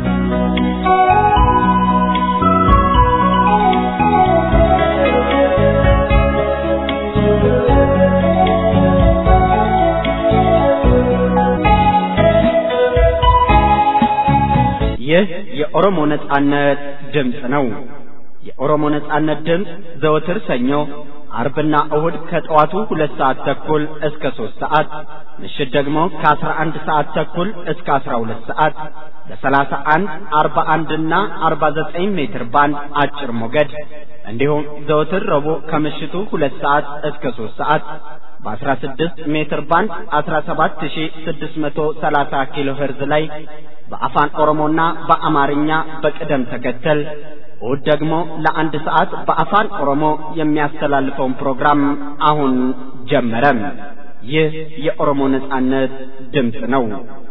ይህ የኦሮሞ ነጻነት ድምፅ ነው። የኦሮሞ ነጻነት ድምፅ ዘወትር ሰኞ፣ አርብና እሁድ ከጠዋቱ ሁለት ሰዓት ተኩል እስከ ሶስት ሰዓት ምሽት ደግሞ ከአስራ አንድ ሰዓት ተኩል እስከ አስራ ሁለት ሰዓት በሰላሳ አንድ አርባ አንድና አርባ ዘጠኝ ሜትር ባንድ አጭር ሞገድ እንዲሁም ዘወትር ረቡዕ ከምሽቱ ሁለት ሰዓት እስከ ሶስት ሰዓት በ16 ሜትር ባንድ 17630 ኪሎ ሄርዝ ላይ በአፋን ኦሮሞና በአማርኛ በቅደም ተከተል እሁድ ደግሞ ለአንድ ሰዓት በአፋን ኦሮሞ የሚያስተላልፈውን ፕሮግራም አሁን ጀመረ። ይህ የኦሮሞ ነጻነት ድምፅ ነው።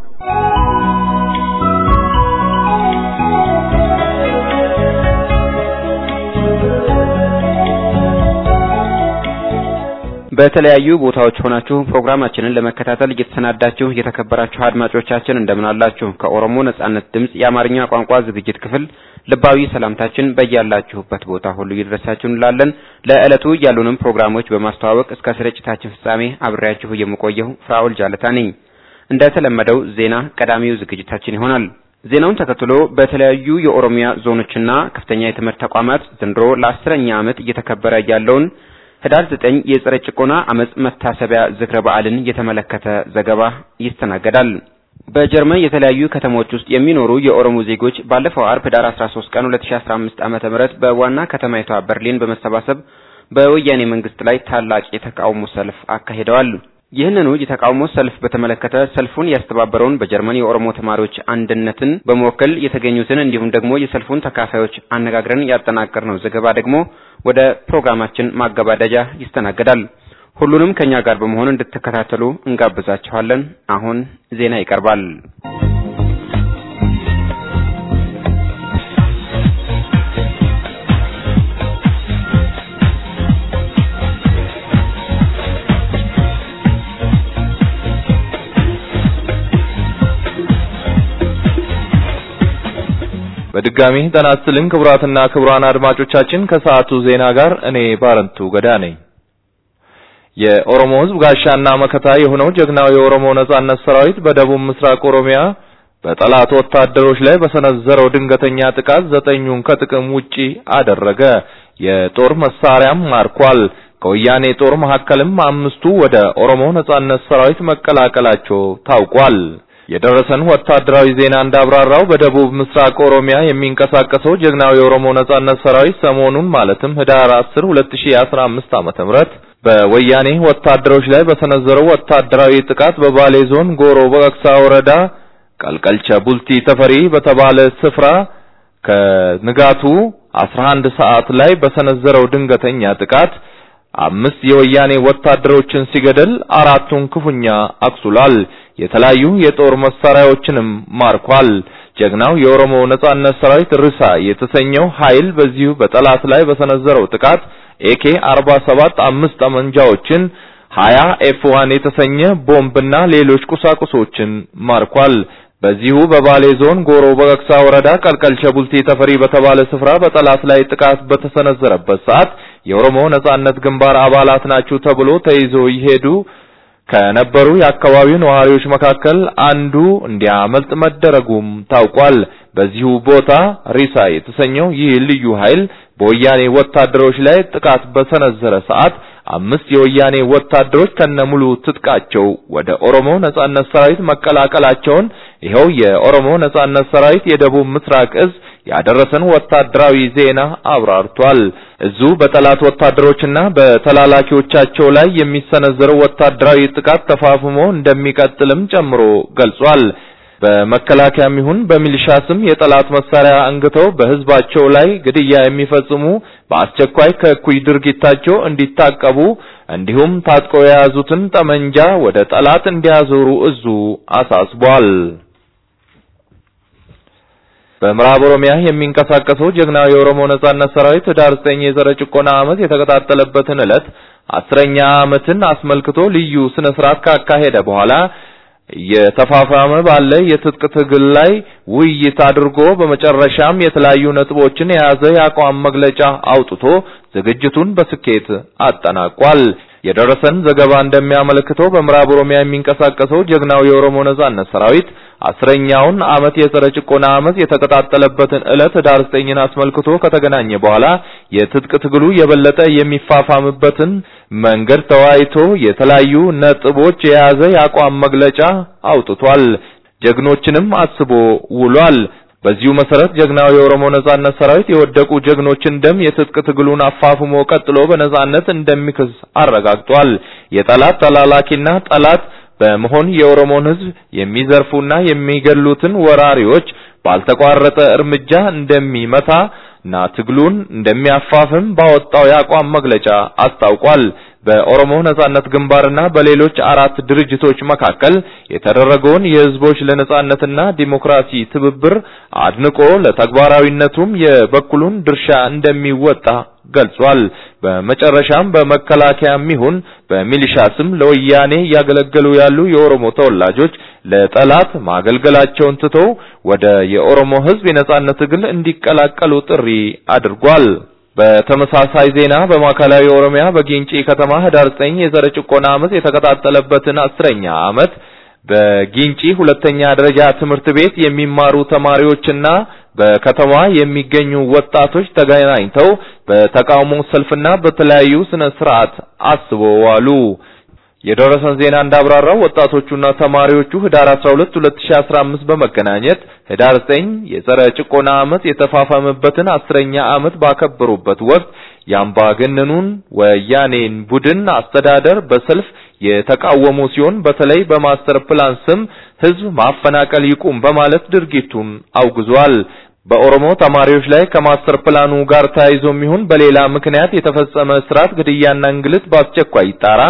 በተለያዩ ቦታዎች ሆናችሁ ፕሮግራማችንን ለመከታተል እየተሰናዳችሁ የተከበራችሁ አድማጮቻችን እንደምን አላችሁ? ከኦሮሞ ነጻነት ድምፅ የአማርኛ ቋንቋ ዝግጅት ክፍል ልባዊ ሰላምታችን በያላችሁበት ቦታ ሁሉ ይድረሳችሁ እንላለን። ለዕለቱ ያሉንም ፕሮግራሞች በማስተዋወቅ እስከ ስርጭታችን ፍጻሜ አብሬያችሁ የምቆየው ፍራኦል ጃለታ ነኝ። እንደተለመደው ዜና ቀዳሚው ዝግጅታችን ይሆናል። ዜናውን ተከትሎ በተለያዩ የኦሮሚያ ዞኖችና ከፍተኛ የትምህርት ተቋማት ዘንድሮ ለአስረኛ ዓመት እየተከበረ ያለውን ህዳር ዘጠኝ የጸረ ጭቆና አመጽ መታሰቢያ ዝክረ በዓልን የተመለከተ ዘገባ ይስተናገዳል። በጀርመን የተለያዩ ከተሞች ውስጥ የሚኖሩ የኦሮሞ ዜጎች ባለፈው አርብ ህዳር 13 ቀን 2015 ዓመተ ምህረት በዋና ከተማይቷ በርሊን በመሰባሰብ በወያኔ መንግስት ላይ ታላቅ የተቃውሞ ሰልፍ አካሂደዋል። ይህንኑ የተቃውሞ ሰልፍ በተመለከተ ሰልፉን ያስተባበረውን በጀርመን የኦሮሞ ተማሪዎች አንድነትን በመወከል የተገኙትን እንዲሁም ደግሞ የሰልፉን ተካፋዮች አነጋግረን ያጠናቀርነው ዘገባ ደግሞ ወደ ፕሮግራማችን ማገባደጃ ይስተናገዳል። ሁሉንም ከኛ ጋር በመሆን እንድትከታተሉ እንጋብዛችኋለን። አሁን ዜና ይቀርባል። በድጋሚ ጤና ይስጥልን ክቡራትና ክቡራን አድማጮቻችን ከሰዓቱ ዜና ጋር እኔ ባረንቱ ገዳ ነኝ። የኦሮሞ ሕዝብ ጋሻና መከታ የሆነው ጀግናው የኦሮሞ ነጻነት ሰራዊት በደቡብ ምስራቅ ኦሮሚያ በጠላት ወታደሮች ላይ በሰነዘረው ድንገተኛ ጥቃት ዘጠኙን ከጥቅም ውጪ አደረገ። የጦር መሳሪያም ማርኳል። ከወያኔ ጦር መካከልም አምስቱ ወደ ኦሮሞ ነጻነት ሰራዊት መቀላቀላቸው ታውቋል። የደረሰን ወታደራዊ ዜና እንዳብራራው በደቡብ ምስራቅ ኦሮሚያ የሚንቀሳቀሰው ጀግናው የኦሮሞ ነጻነት ሰራዊት ሰሞኑን ማለትም ህዳር 10 2015 ዓመተ ምህረት በወያኔ ወታደሮች ላይ በሰነዘረው ወታደራዊ ጥቃት በባሌ ዞን ጎሮ በቅሳ ወረዳ ቀልቀልቸ ቡልቲ ተፈሪ በተባለ ስፍራ ከንጋቱ 11 ሰዓት ላይ በሰነዘረው ድንገተኛ ጥቃት አምስት የወያኔ ወታደሮችን ሲገድል አራቱን ክፉኛ አቁስሏል። የተለያዩ የጦር መሳሪያዎችንም ማርኳል። ጀግናው የኦሮሞ ነጻነት ሰራዊት ርሳ የተሰኘው ኃይል በዚሁ በጠላት ላይ በሰነዘረው ጥቃት ኤኬ 47 አምስት ጠመንጃዎችን፣ 20 ኤፍ1 የተሰኘ ቦምብና ሌሎች ቁሳቁሶችን ማርኳል። በዚሁ በባሌ ዞን ጎሮ በቅሳ ወረዳ ቀልቀልቸ ቡልቲ ተፈሪ በተባለ ስፍራ በጠላት ላይ ጥቃት በተሰነዘረበት ሰዓት የኦሮሞ ነጻነት ግንባር አባላት ናችሁ ተብሎ ተይዞ ይሄዱ ከነበሩ የአካባቢው ነዋሪዎች መካከል አንዱ እንዲያመልጥ መደረጉም ታውቋል። በዚሁ ቦታ ሪሳ የተሰኘው ይህ ልዩ ኃይል በወያኔ ወታደሮች ላይ ጥቃት በሰነዘረ ሰዓት አምስት የወያኔ ወታደሮች ከነሙሉ ትጥቃቸው ወደ ኦሮሞ ነጻነት ሰራዊት መቀላቀላቸውን ይኸው የኦሮሞ ነጻነት ሰራዊት የደቡብ ምስራቅ እዝ ያደረሰን ወታደራዊ ዜና አብራርቷል። እዙ በጠላት ወታደሮችና በተላላኪዎቻቸው ላይ የሚሰነዘረው ወታደራዊ ጥቃት ተፋፍሞ እንደሚቀጥልም ጨምሮ ገልጿል። በመከላከያም ይሁን በሚሊሻ ስም የጠላት መሳሪያ አንግተው በህዝባቸው ላይ ግድያ የሚፈጽሙ በአስቸኳይ ከእኩይ ድርጊታቸው እንዲታቀቡ እንዲሁም ታጥቀው የያዙትን ጠመንጃ ወደ ጠላት እንዲያዞሩ እዙ አሳስቧል። በምዕራብ ኦሮሚያ የሚንቀሳቀሰው ጀግናው የኦሮሞ ነጻነት ሰራዊት ህዳር 9 የዘረ ጭቆና ዓመት የተቀጣጠለበትን ዕለት አስረኛ ዓመትን አስመልክቶ ልዩ ስነ ስርዓት ካካሄደ በኋላ የተፋፋመ ባለ የትጥቅ ትግል ላይ ውይይት አድርጎ በመጨረሻም የተለያዩ ነጥቦችን የያዘ የአቋም መግለጫ አውጥቶ ዝግጅቱን በስኬት አጠናቋል። የደረሰን ዘገባ እንደሚያመለክተው በምዕራብ ኦሮሚያ የሚንቀሳቀሰው ጀግናው የኦሮሞ ነጻነት ሰራዊት አስረኛውን ዓመት የጸረ ጭቆና ዓመት የተቀጣጠለበትን ዕለት ህዳር ዘጠኝን አስመልክቶ ከተገናኘ በኋላ የትጥቅ ትግሉ የበለጠ የሚፋፋምበትን መንገድ ተወያይቶ የተለያዩ ነጥቦች የያዘ የአቋም መግለጫ አውጥቷል። ጀግኖችንም አስቦ ውሏል። በዚሁ መሰረት ጀግናው የኦሮሞ ነጻነት ሰራዊት የወደቁ ጀግኖችን ደም የትጥቅ ትግሉን አፋፍሞ ቀጥሎ በነጻነት እንደሚክስ አረጋግጧል። የጠላት ተላላኪና ጠላት በመሆን የኦሮሞን ህዝብ የሚዘርፉና የሚገሉትን ወራሪዎች ባልተቋረጠ እርምጃ እንደሚመታና ትግሉን እንደሚያፋፍም ባወጣው የአቋም መግለጫ አስታውቋል። በኦሮሞ ነጻነት ግንባርና በሌሎች አራት ድርጅቶች መካከል የተደረገውን የህዝቦች ለነጻነትና ዲሞክራሲ ትብብር አድንቆ ለተግባራዊነቱም የበኩሉን ድርሻ እንደሚወጣ ገልጿል። በመጨረሻም በመከላከያም ይሁን በሚሊሻ ስም ለወያኔ እያገለገሉ ያሉ የኦሮሞ ተወላጆች ለጠላት ማገልገላቸውን ትተው ወደ የኦሮሞ ህዝብ የነጻነት ትግል እንዲቀላቀሉ ጥሪ አድርጓል። በተመሳሳይ ዜና በማዕከላዊ ኦሮሚያ በጊንጪ ከተማ ህዳር 9 የዘረ ጭቆና ዓመት የተቀጣጠለበትን አስረኛ ዓመት በጊንጪ ሁለተኛ ደረጃ ትምህርት ቤት የሚማሩ ተማሪዎችና በከተማ የሚገኙ ወጣቶች ተገናኝተው በተቃውሞ ሰልፍና በተለያዩ ስነ ስርዓት አስበዋሉ። የደረሰን ዜና እንዳብራራው ወጣቶቹና ተማሪዎቹ ህዳር 12 2015 በመገናኘት ህዳር 9 የጸረ ጭቆና ዓመት የተፋፋመበትን አስረኛ ዓመት ባከበሩበት ወቅት የአምባገነኑን ወያኔን ቡድን አስተዳደር በሰልፍ የተቃወሙ ሲሆን በተለይ በማስተር ፕላን ስም ህዝብ ማፈናቀል ይቁም በማለት ድርጊቱን አውግዟል። በኦሮሞ ተማሪዎች ላይ ከማስተር ፕላኑ ጋር ተያይዞም ይሁን በሌላ ምክንያት የተፈጸመ እስራት፣ ግድያና እንግልት በአስቸኳይ ይጣራ፣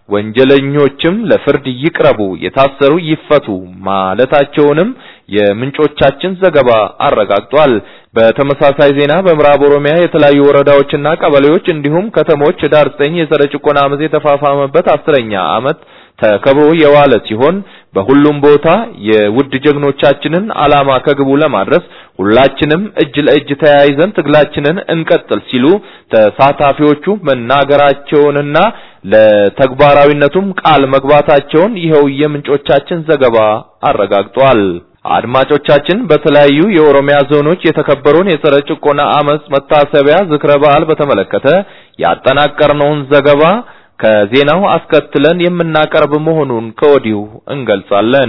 ወንጀለኞችም ለፍርድ ይቅረቡ፣ የታሰሩ ይፈቱ ማለታቸውንም የምንጮቻችን ዘገባ አረጋግጧል። በተመሳሳይ ዜና በምዕራብ ኦሮሚያ የተለያዩ ወረዳዎችና ቀበሌዎች እንዲሁም ከተሞች ህዳር 9 የጸረ ጭቆና ዓመት የተፋፋመበት አስረኛ ዓመት ተከብሮ የዋለ ሲሆን በሁሉም ቦታ የውድ ጀግኖቻችንን ዓላማ ከግቡ ለማድረስ ሁላችንም እጅ ለእጅ ተያይዘን ትግላችንን እንቀጥል ሲሉ ተሳታፊዎቹ መናገራቸውንና ለተግባራዊነቱም ቃል መግባታቸውን ይኸው የምንጮቻችን ዘገባ አረጋግጧል። አድማጮቻችን በተለያዩ የኦሮሚያ ዞኖች የተከበረውን የጸረ ጭቆና ዓመት መታሰቢያ ዝክረ በዓል በተመለከተ ያጠናቀርነውን ዘገባ ከዜናው አስከትለን የምናቀርብ መሆኑን ከወዲሁ እንገልጻለን።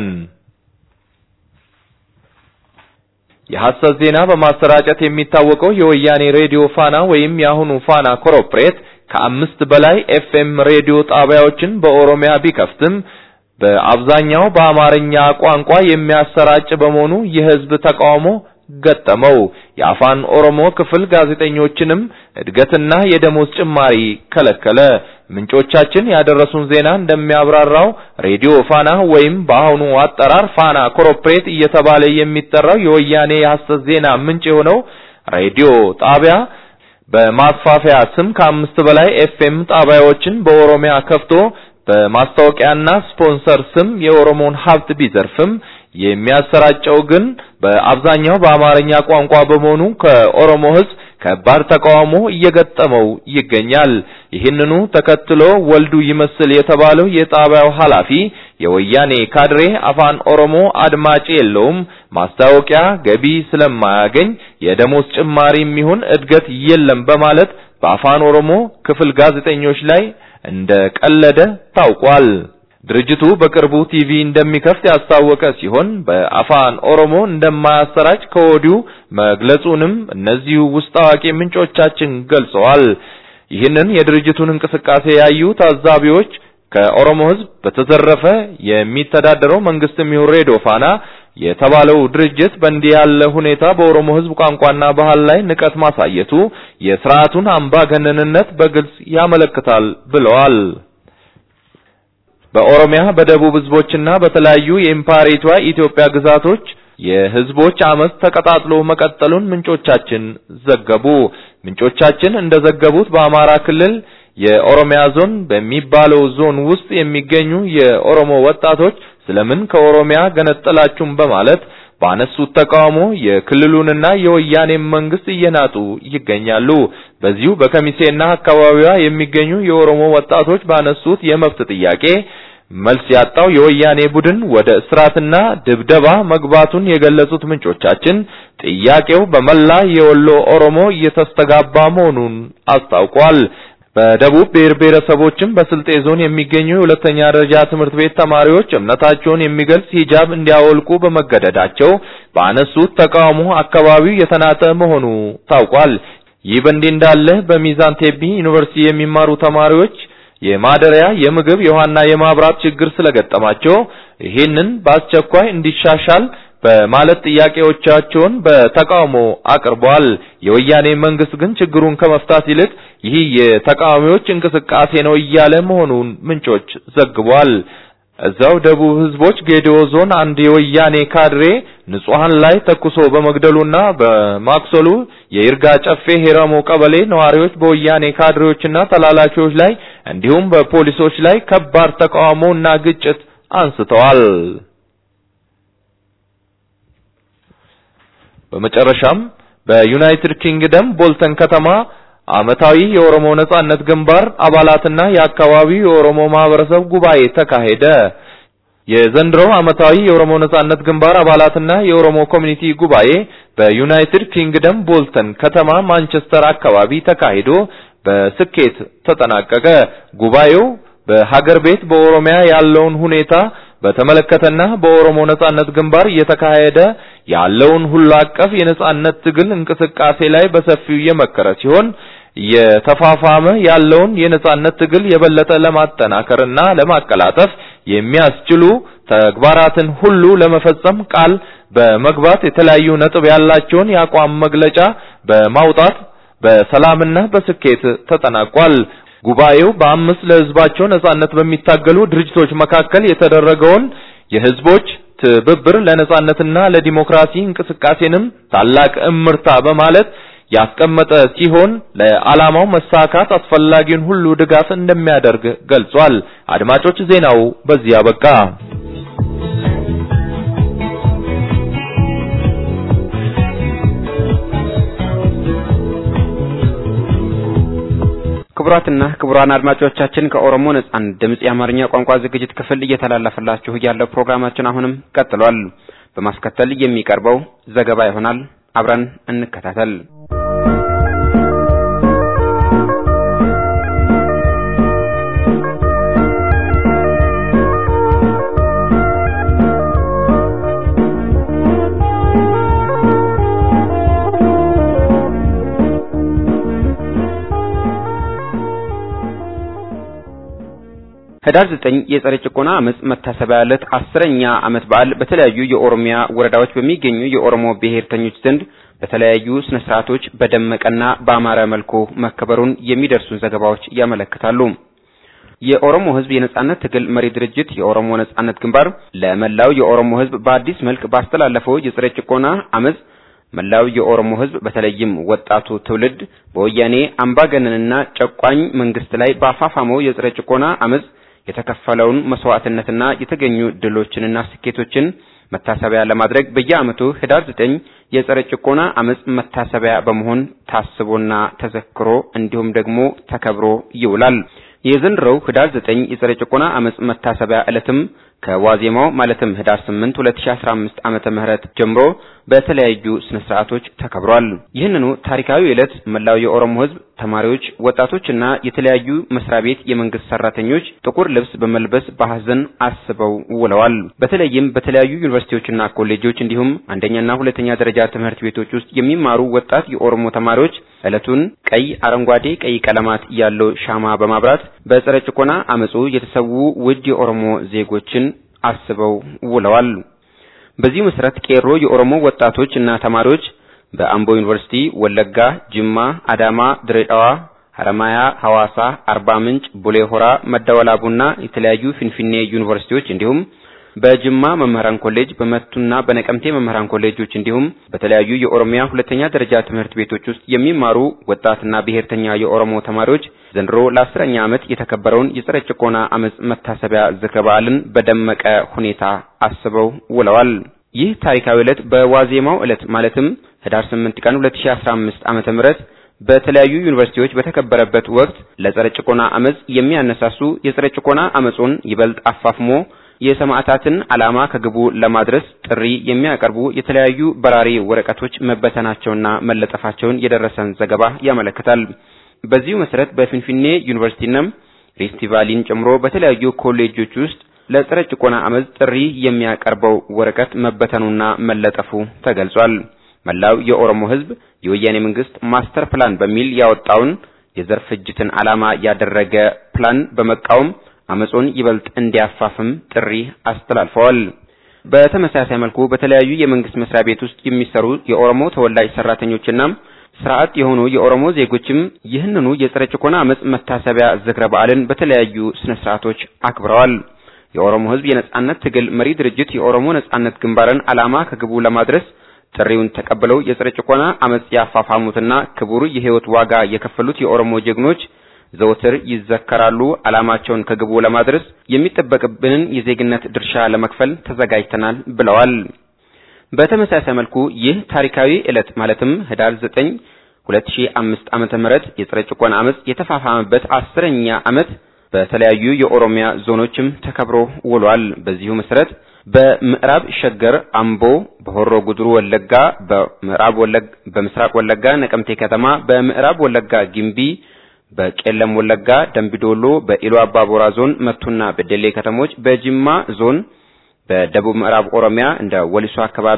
የሐሰት ዜና በማሰራጨት የሚታወቀው የወያኔ ሬዲዮ ፋና ወይም የአሁኑ ፋና ኮርፖሬት ከአምስት በላይ ኤፍኤም ሬዲዮ ጣቢያዎችን በኦሮሚያ ቢከፍትም በአብዛኛው በአማርኛ ቋንቋ የሚያሰራጭ በመሆኑ የህዝብ ተቃውሞ ገጠመው። የአፋን ኦሮሞ ክፍል ጋዜጠኞችንም እድገትና የደሞዝ ጭማሪ ከለከለ። ምንጮቻችን ያደረሱን ዜና እንደሚያብራራው ሬዲዮ ፋና ወይም በአሁኑ አጠራር ፋና ኮርፖሬት እየተባለ የሚጠራው የወያኔ የሐሰት ዜና ምንጭ የሆነው ሬዲዮ ጣቢያ በማስፋፊያ ስም ከአምስት በላይ ኤፍኤም ጣቢያዎችን በኦሮሚያ ከፍቶ በማስታወቂያና ስፖንሰር ስም የኦሮሞን ሀብት ቢዘርፍም የሚያሰራጨው ግን በአብዛኛው በአማርኛ ቋንቋ በመሆኑ ከኦሮሞ ሕዝብ ከባድ ተቃውሞ እየገጠመው ይገኛል። ይህንኑ ተከትሎ ወልዱ ይመስል የተባለው የጣቢያው ኃላፊ የወያኔ ካድሬ አፋን ኦሮሞ አድማጭ የለውም፣ ማስታወቂያ ገቢ ስለማያገኝ የደሞዝ ጭማሪም ይሁን እድገት የለም በማለት በአፋን ኦሮሞ ክፍል ጋዜጠኞች ላይ እንደ ቀለደ ታውቋል። ድርጅቱ በቅርቡ ቲቪ እንደሚከፍት ያስታወቀ ሲሆን በአፋን ኦሮሞ እንደማያሰራጭ ከወዲሁ መግለጹንም እነዚሁ ውስጥ አዋቂ ምንጮቻችን ገልጸዋል። ይህንን የድርጅቱን እንቅስቃሴ ያዩ ታዛቢዎች ከኦሮሞ ሕዝብ በተዘረፈ የሚተዳደረው መንግስትም ይሁን ሬዲዮ ፋና የተባለው ድርጅት በእንዲህ ያለ ሁኔታ በኦሮሞ ሕዝብ ቋንቋና ባህል ላይ ንቀት ማሳየቱ የስርዓቱን አምባገነንነት በግልጽ ያመለክታል ብለዋል። በኦሮሚያ በደቡብ ህዝቦችና በተለያዩ የኢምፓሪቷ ኢትዮጵያ ግዛቶች የህዝቦች አመፅ ተቀጣጥሎ መቀጠሉን ምንጮቻችን ዘገቡ። ምንጮቻችን እንደዘገቡት በአማራ ክልል የኦሮሚያ ዞን በሚባለው ዞን ውስጥ የሚገኙ የኦሮሞ ወጣቶች ስለምን ከኦሮሚያ ገነጠላችሁም በማለት ባነሱት ተቃውሞ የክልሉንና የወያኔ መንግስት እየናጡ ይገኛሉ። በዚሁ በከሚሴና አካባቢዋ የሚገኙ የኦሮሞ ወጣቶች ባነሱት የመብት ጥያቄ መልስ ያጣው የወያኔ ቡድን ወደ እስራትና ድብደባ መግባቱን የገለጹት ምንጮቻችን ጥያቄው በመላ የወሎ ኦሮሞ እየተስተጋባ መሆኑን አስታውቋል። በደቡብ ብሔር ብሔረሰቦችም በስልጤ ዞን የሚገኙ የሁለተኛ ደረጃ ትምህርት ቤት ተማሪዎች እምነታቸውን የሚገልጽ ሂጃብ እንዲያወልቁ በመገደዳቸው ባነሱት ተቃውሞ አካባቢው የተናጠ መሆኑ ታውቋል። ይህ በእንዲህ እንዳለ በሚዛን ቴፒ ዩኒቨርሲቲ የሚማሩ ተማሪዎች የማደሪያ፣ የምግብ፣ የውሃና የማብራት ችግር ስለገጠማቸው ይህንን በአስቸኳይ እንዲሻሻል በማለት ጥያቄዎቻቸውን በተቃውሞ አቅርበዋል። የወያኔ መንግስት ግን ችግሩን ከመፍታት ይልቅ ይህ የተቃዋሚዎች እንቅስቃሴ ነው እያለ መሆኑን ምንጮች ዘግቧል። እዛው ደቡብ ህዝቦች ጌዲኦ ዞን አንድ የወያኔ ካድሬ ንጹሃን ላይ ተኩሶ በመግደሉና በማክሰሉ የይርጋ ጨፌ ሄረሞ ቀበሌ ነዋሪዎች በወያኔ ካድሬዎችና ተላላኪዎች ላይ እንዲሁም በፖሊሶች ላይ ከባድ ተቃውሞና ግጭት አንስተዋል። በመጨረሻም በዩናይትድ ኪንግደም ቦልተን ከተማ ዓመታዊ የኦሮሞ ነጻነት ግንባር አባላትና የአካባቢው የኦሮሞ ማህበረሰብ ጉባኤ ተካሄደ። የዘንድሮው ዓመታዊ የኦሮሞ ነጻነት ግንባር አባላትና የኦሮሞ ኮሚኒቲ ጉባኤ በዩናይትድ ኪንግደም ቦልተን ከተማ ማንቸስተር አካባቢ ተካሂዶ በስኬት ተጠናቀቀ። ጉባኤው በሀገር ቤት በኦሮሚያ ያለውን ሁኔታ በተመለከተና በኦሮሞ ነጻነት ግንባር እየተካሄደ ያለውን ሁሉ አቀፍ የነጻነት ትግል እንቅስቃሴ ላይ በሰፊው የመከረ ሲሆን እየተፋፋመ ያለውን የነጻነት ትግል የበለጠ ለማጠናከርና ለማቀላጠፍ የሚያስችሉ ተግባራትን ሁሉ ለመፈጸም ቃል በመግባት የተለያዩ ነጥብ ያላቸውን የአቋም መግለጫ በማውጣት በሰላምና በስኬት ተጠናቋል። ጉባኤው በአምስት ለህዝባቸው ነጻነት በሚታገሉ ድርጅቶች መካከል የተደረገውን የህዝቦች ትብብር ለነጻነትና ለዲሞክራሲ እንቅስቃሴንም ታላቅ እምርታ በማለት ያስቀመጠ ሲሆን ለዓላማው መሳካት አስፈላጊውን ሁሉ ድጋፍ እንደሚያደርግ ገልጿል። አድማጮች ዜናው በዚህ አበቃ። ክቡራትና ክቡራን አድማጮቻችን ከኦሮሞ ነጻነት ድምጽ የአማርኛ ቋንቋ ዝግጅት ክፍል እየተላለፈላችሁ ያለው ፕሮግራማችን አሁንም ቀጥሏል። በማስከተል የሚቀርበው ዘገባ ይሆናል። አብረን እንከታተል። ህዳር ዘጠኝ የጸረ ጭቆና አመጽ መታሰቢያ ዕለት አስረኛ ዓመት በዓል በተለያዩ የኦሮሚያ ወረዳዎች በሚገኙ የኦሮሞ ብሔርተኞች ዘንድ በተለያዩ ስነ ስርዓቶች በደመቀና በአማረ መልኩ መከበሩን የሚደርሱን ዘገባዎች ያመለክታሉ። የኦሮሞ ህዝብ የነጻነት ትግል መሪ ድርጅት የኦሮሞ ነጻነት ግንባር ለመላው የኦሮሞ ህዝብ በአዲስ መልክ ባስተላለፈው የጸረ ጭቆና አመጽ መላው የኦሮሞ ህዝብ በተለይም ወጣቱ ትውልድ በወያኔ አምባገነንና ጨቋኝ መንግስት ላይ ባፋፋመው የጸረ ጭቆና አመጽ የተከፈለውን መስዋዕትነትና የተገኙ ድሎችንና ስኬቶችን መታሰቢያ ለማድረግ በየዓመቱ ህዳር ዘጠኝ የጸረ ጭቆና አመጽ መታሰቢያ በመሆን ታስቦና ተዘክሮ እንዲሁም ደግሞ ተከብሮ ይውላል። የዘንድሮው ህዳር ዘጠኝ የጸረ ጭቆና አመጽ መታሰቢያ ዕለትም ከዋዜማው ማለትም ህዳር 8 2015 ዓመተ ምህረት ጀምሮ በተለያዩ ስነ ስርዓቶች ተከብሯል። ይህንኑ ታሪካዊ ዕለት መላው የኦሮሞ ህዝብ ተማሪዎች፣ ወጣቶችና የተለያዩ መስሪያ ቤት የመንግስት ሰራተኞች ጥቁር ልብስ በመልበስ በሐዘን አስበው ውለዋል። በተለይም በተለያዩ ዩኒቨርሲቲዎችና ኮሌጆች እንዲሁም አንደኛና ሁለተኛ ደረጃ ትምህርት ቤቶች ውስጥ የሚማሩ ወጣት የኦሮሞ ተማሪዎች ዕለቱን ቀይ፣ አረንጓዴ፣ ቀይ ቀለማት ያለው ሻማ በማብራት በጸረ ጭቆና አመጹ የተሰዉ ውድ የኦሮሞ ዜጎችን አስበው ውለዋል። በዚህ መሰረት ቄሮ የኦሮሞ ወጣቶች እና ተማሪዎች በአምቦ ዩኒቨርሲቲ፣ ወለጋ፣ ጅማ፣ አዳማ፣ ድሬዳዋ፣ ሐረማያ፣ ሐዋሳ፣ አርባ ምንጭ፣ ቡሌ ሆራ፣ መደወላቡና የተለያዩ ፊንፊኔ ዩኒቨርሲቲዎች እንዲሁም በጅማ መምህራን ኮሌጅ በመቱና በነቀምቴ መምህራን ኮሌጆች እንዲሁም በተለያዩ የኦሮሚያ ሁለተኛ ደረጃ ትምህርት ቤቶች ውስጥ የሚማሩ ወጣትና ብሔርተኛ የኦሮሞ ተማሪዎች ዘንድሮ ለአስረኛ ዓመት የተከበረውን የጸረ ጭቆና አመጽ መታሰቢያ ዝክረ በዓልን በደመቀ ሁኔታ አስበው ውለዋል። ይህ ታሪካዊ ዕለት በዋዜማው ዕለት ማለትም ህዳር 8 ቀን 2015 ዓመተ ምህረት በተለያዩ ዩኒቨርሲቲዎች በተከበረበት ወቅት ለጸረ ጭቆና አመጽ የሚያነሳሱ የጸረ ጭቆና አመጹን ይበልጥ አፋፍሞ የሰማዕታትን ዓላማ ከግቡ ለማድረስ ጥሪ የሚያቀርቡ የተለያዩ በራሪ ወረቀቶች መበተናቸውና መለጠፋቸውን የደረሰን ዘገባ ያመለክታል። በዚሁ መሰረት በፊንፊኔ ዩኒቨርሲቲና ሪፍት ቫሊን ጨምሮ በተለያዩ ኮሌጆች ውስጥ ለጸረ ጭቆና አመጽ ጥሪ የሚያቀርበው ወረቀት መበተኑና መለጠፉ ተገልጿል። መላው የኦሮሞ ሕዝብ የወያኔ መንግስት ማስተር ፕላን በሚል ያወጣውን የዘር ፍጅትን ዓላማ ያደረገ ፕላን በመቃወም አመጹን ይበልጥ እንዲያፋፍም ጥሪ አስተላልፈዋል። በተመሳሳይ መልኩ በተለያዩ የመንግስት መስሪያ ቤት ውስጥ የሚሰሩ የኦሮሞ ተወላጅ ሰራተኞችና ስርዓት የሆኑ የኦሮሞ ዜጎችም ይህንኑ የጸረ ጭቆና አመጽ መታሰቢያ ዝክረ በዓልን በተለያዩ ስነ ስርዓቶች አክብረዋል። የኦሮሞ ህዝብ የነጻነት ትግል መሪ ድርጅት የኦሮሞ ነጻነት ግንባርን ዓላማ ከግቡ ለማድረስ ጥሪውን ተቀብለው የጸረ ጭቆና አመጽ ያፋፋሙትና ክቡር የህይወት ዋጋ የከፈሉት የኦሮሞ ጀግኖች ዘወትር ይዘከራሉ። ዓላማቸውን ከግቡ ለማድረስ የሚጠበቅብንን የዜግነት ድርሻ ለመክፈል ተዘጋጅተናል ብለዋል። በተመሳሳይ መልኩ ይህ ታሪካዊ ዕለት ማለትም ህዳር 9 2005 ዓመተ ምህረት የጸረ ጭቆና አመጽ የተፋፋመበት አስረኛ ዓመት በተለያዩ የኦሮሚያ ዞኖችም ተከብሮ ውሏል። በዚሁ መሰረት በምዕራብ ሸገር አምቦ፣ በሆሮ ጉድሩ ወለጋ፣ በምዕራብ ወለጋ በምስራቅ ወለጋ ነቀምቴ ከተማ፣ በምዕራብ ወለጋ ጊምቢ፣ በቄለም ወለጋ ደምቢዶሎ፣ በኢሉ አባቦራ ዞን መቱና በደሌ ከተሞች፣ በጅማ ዞን በደቡብ ምዕራብ ኦሮሚያ እንደ ወሊሶ አካባቢ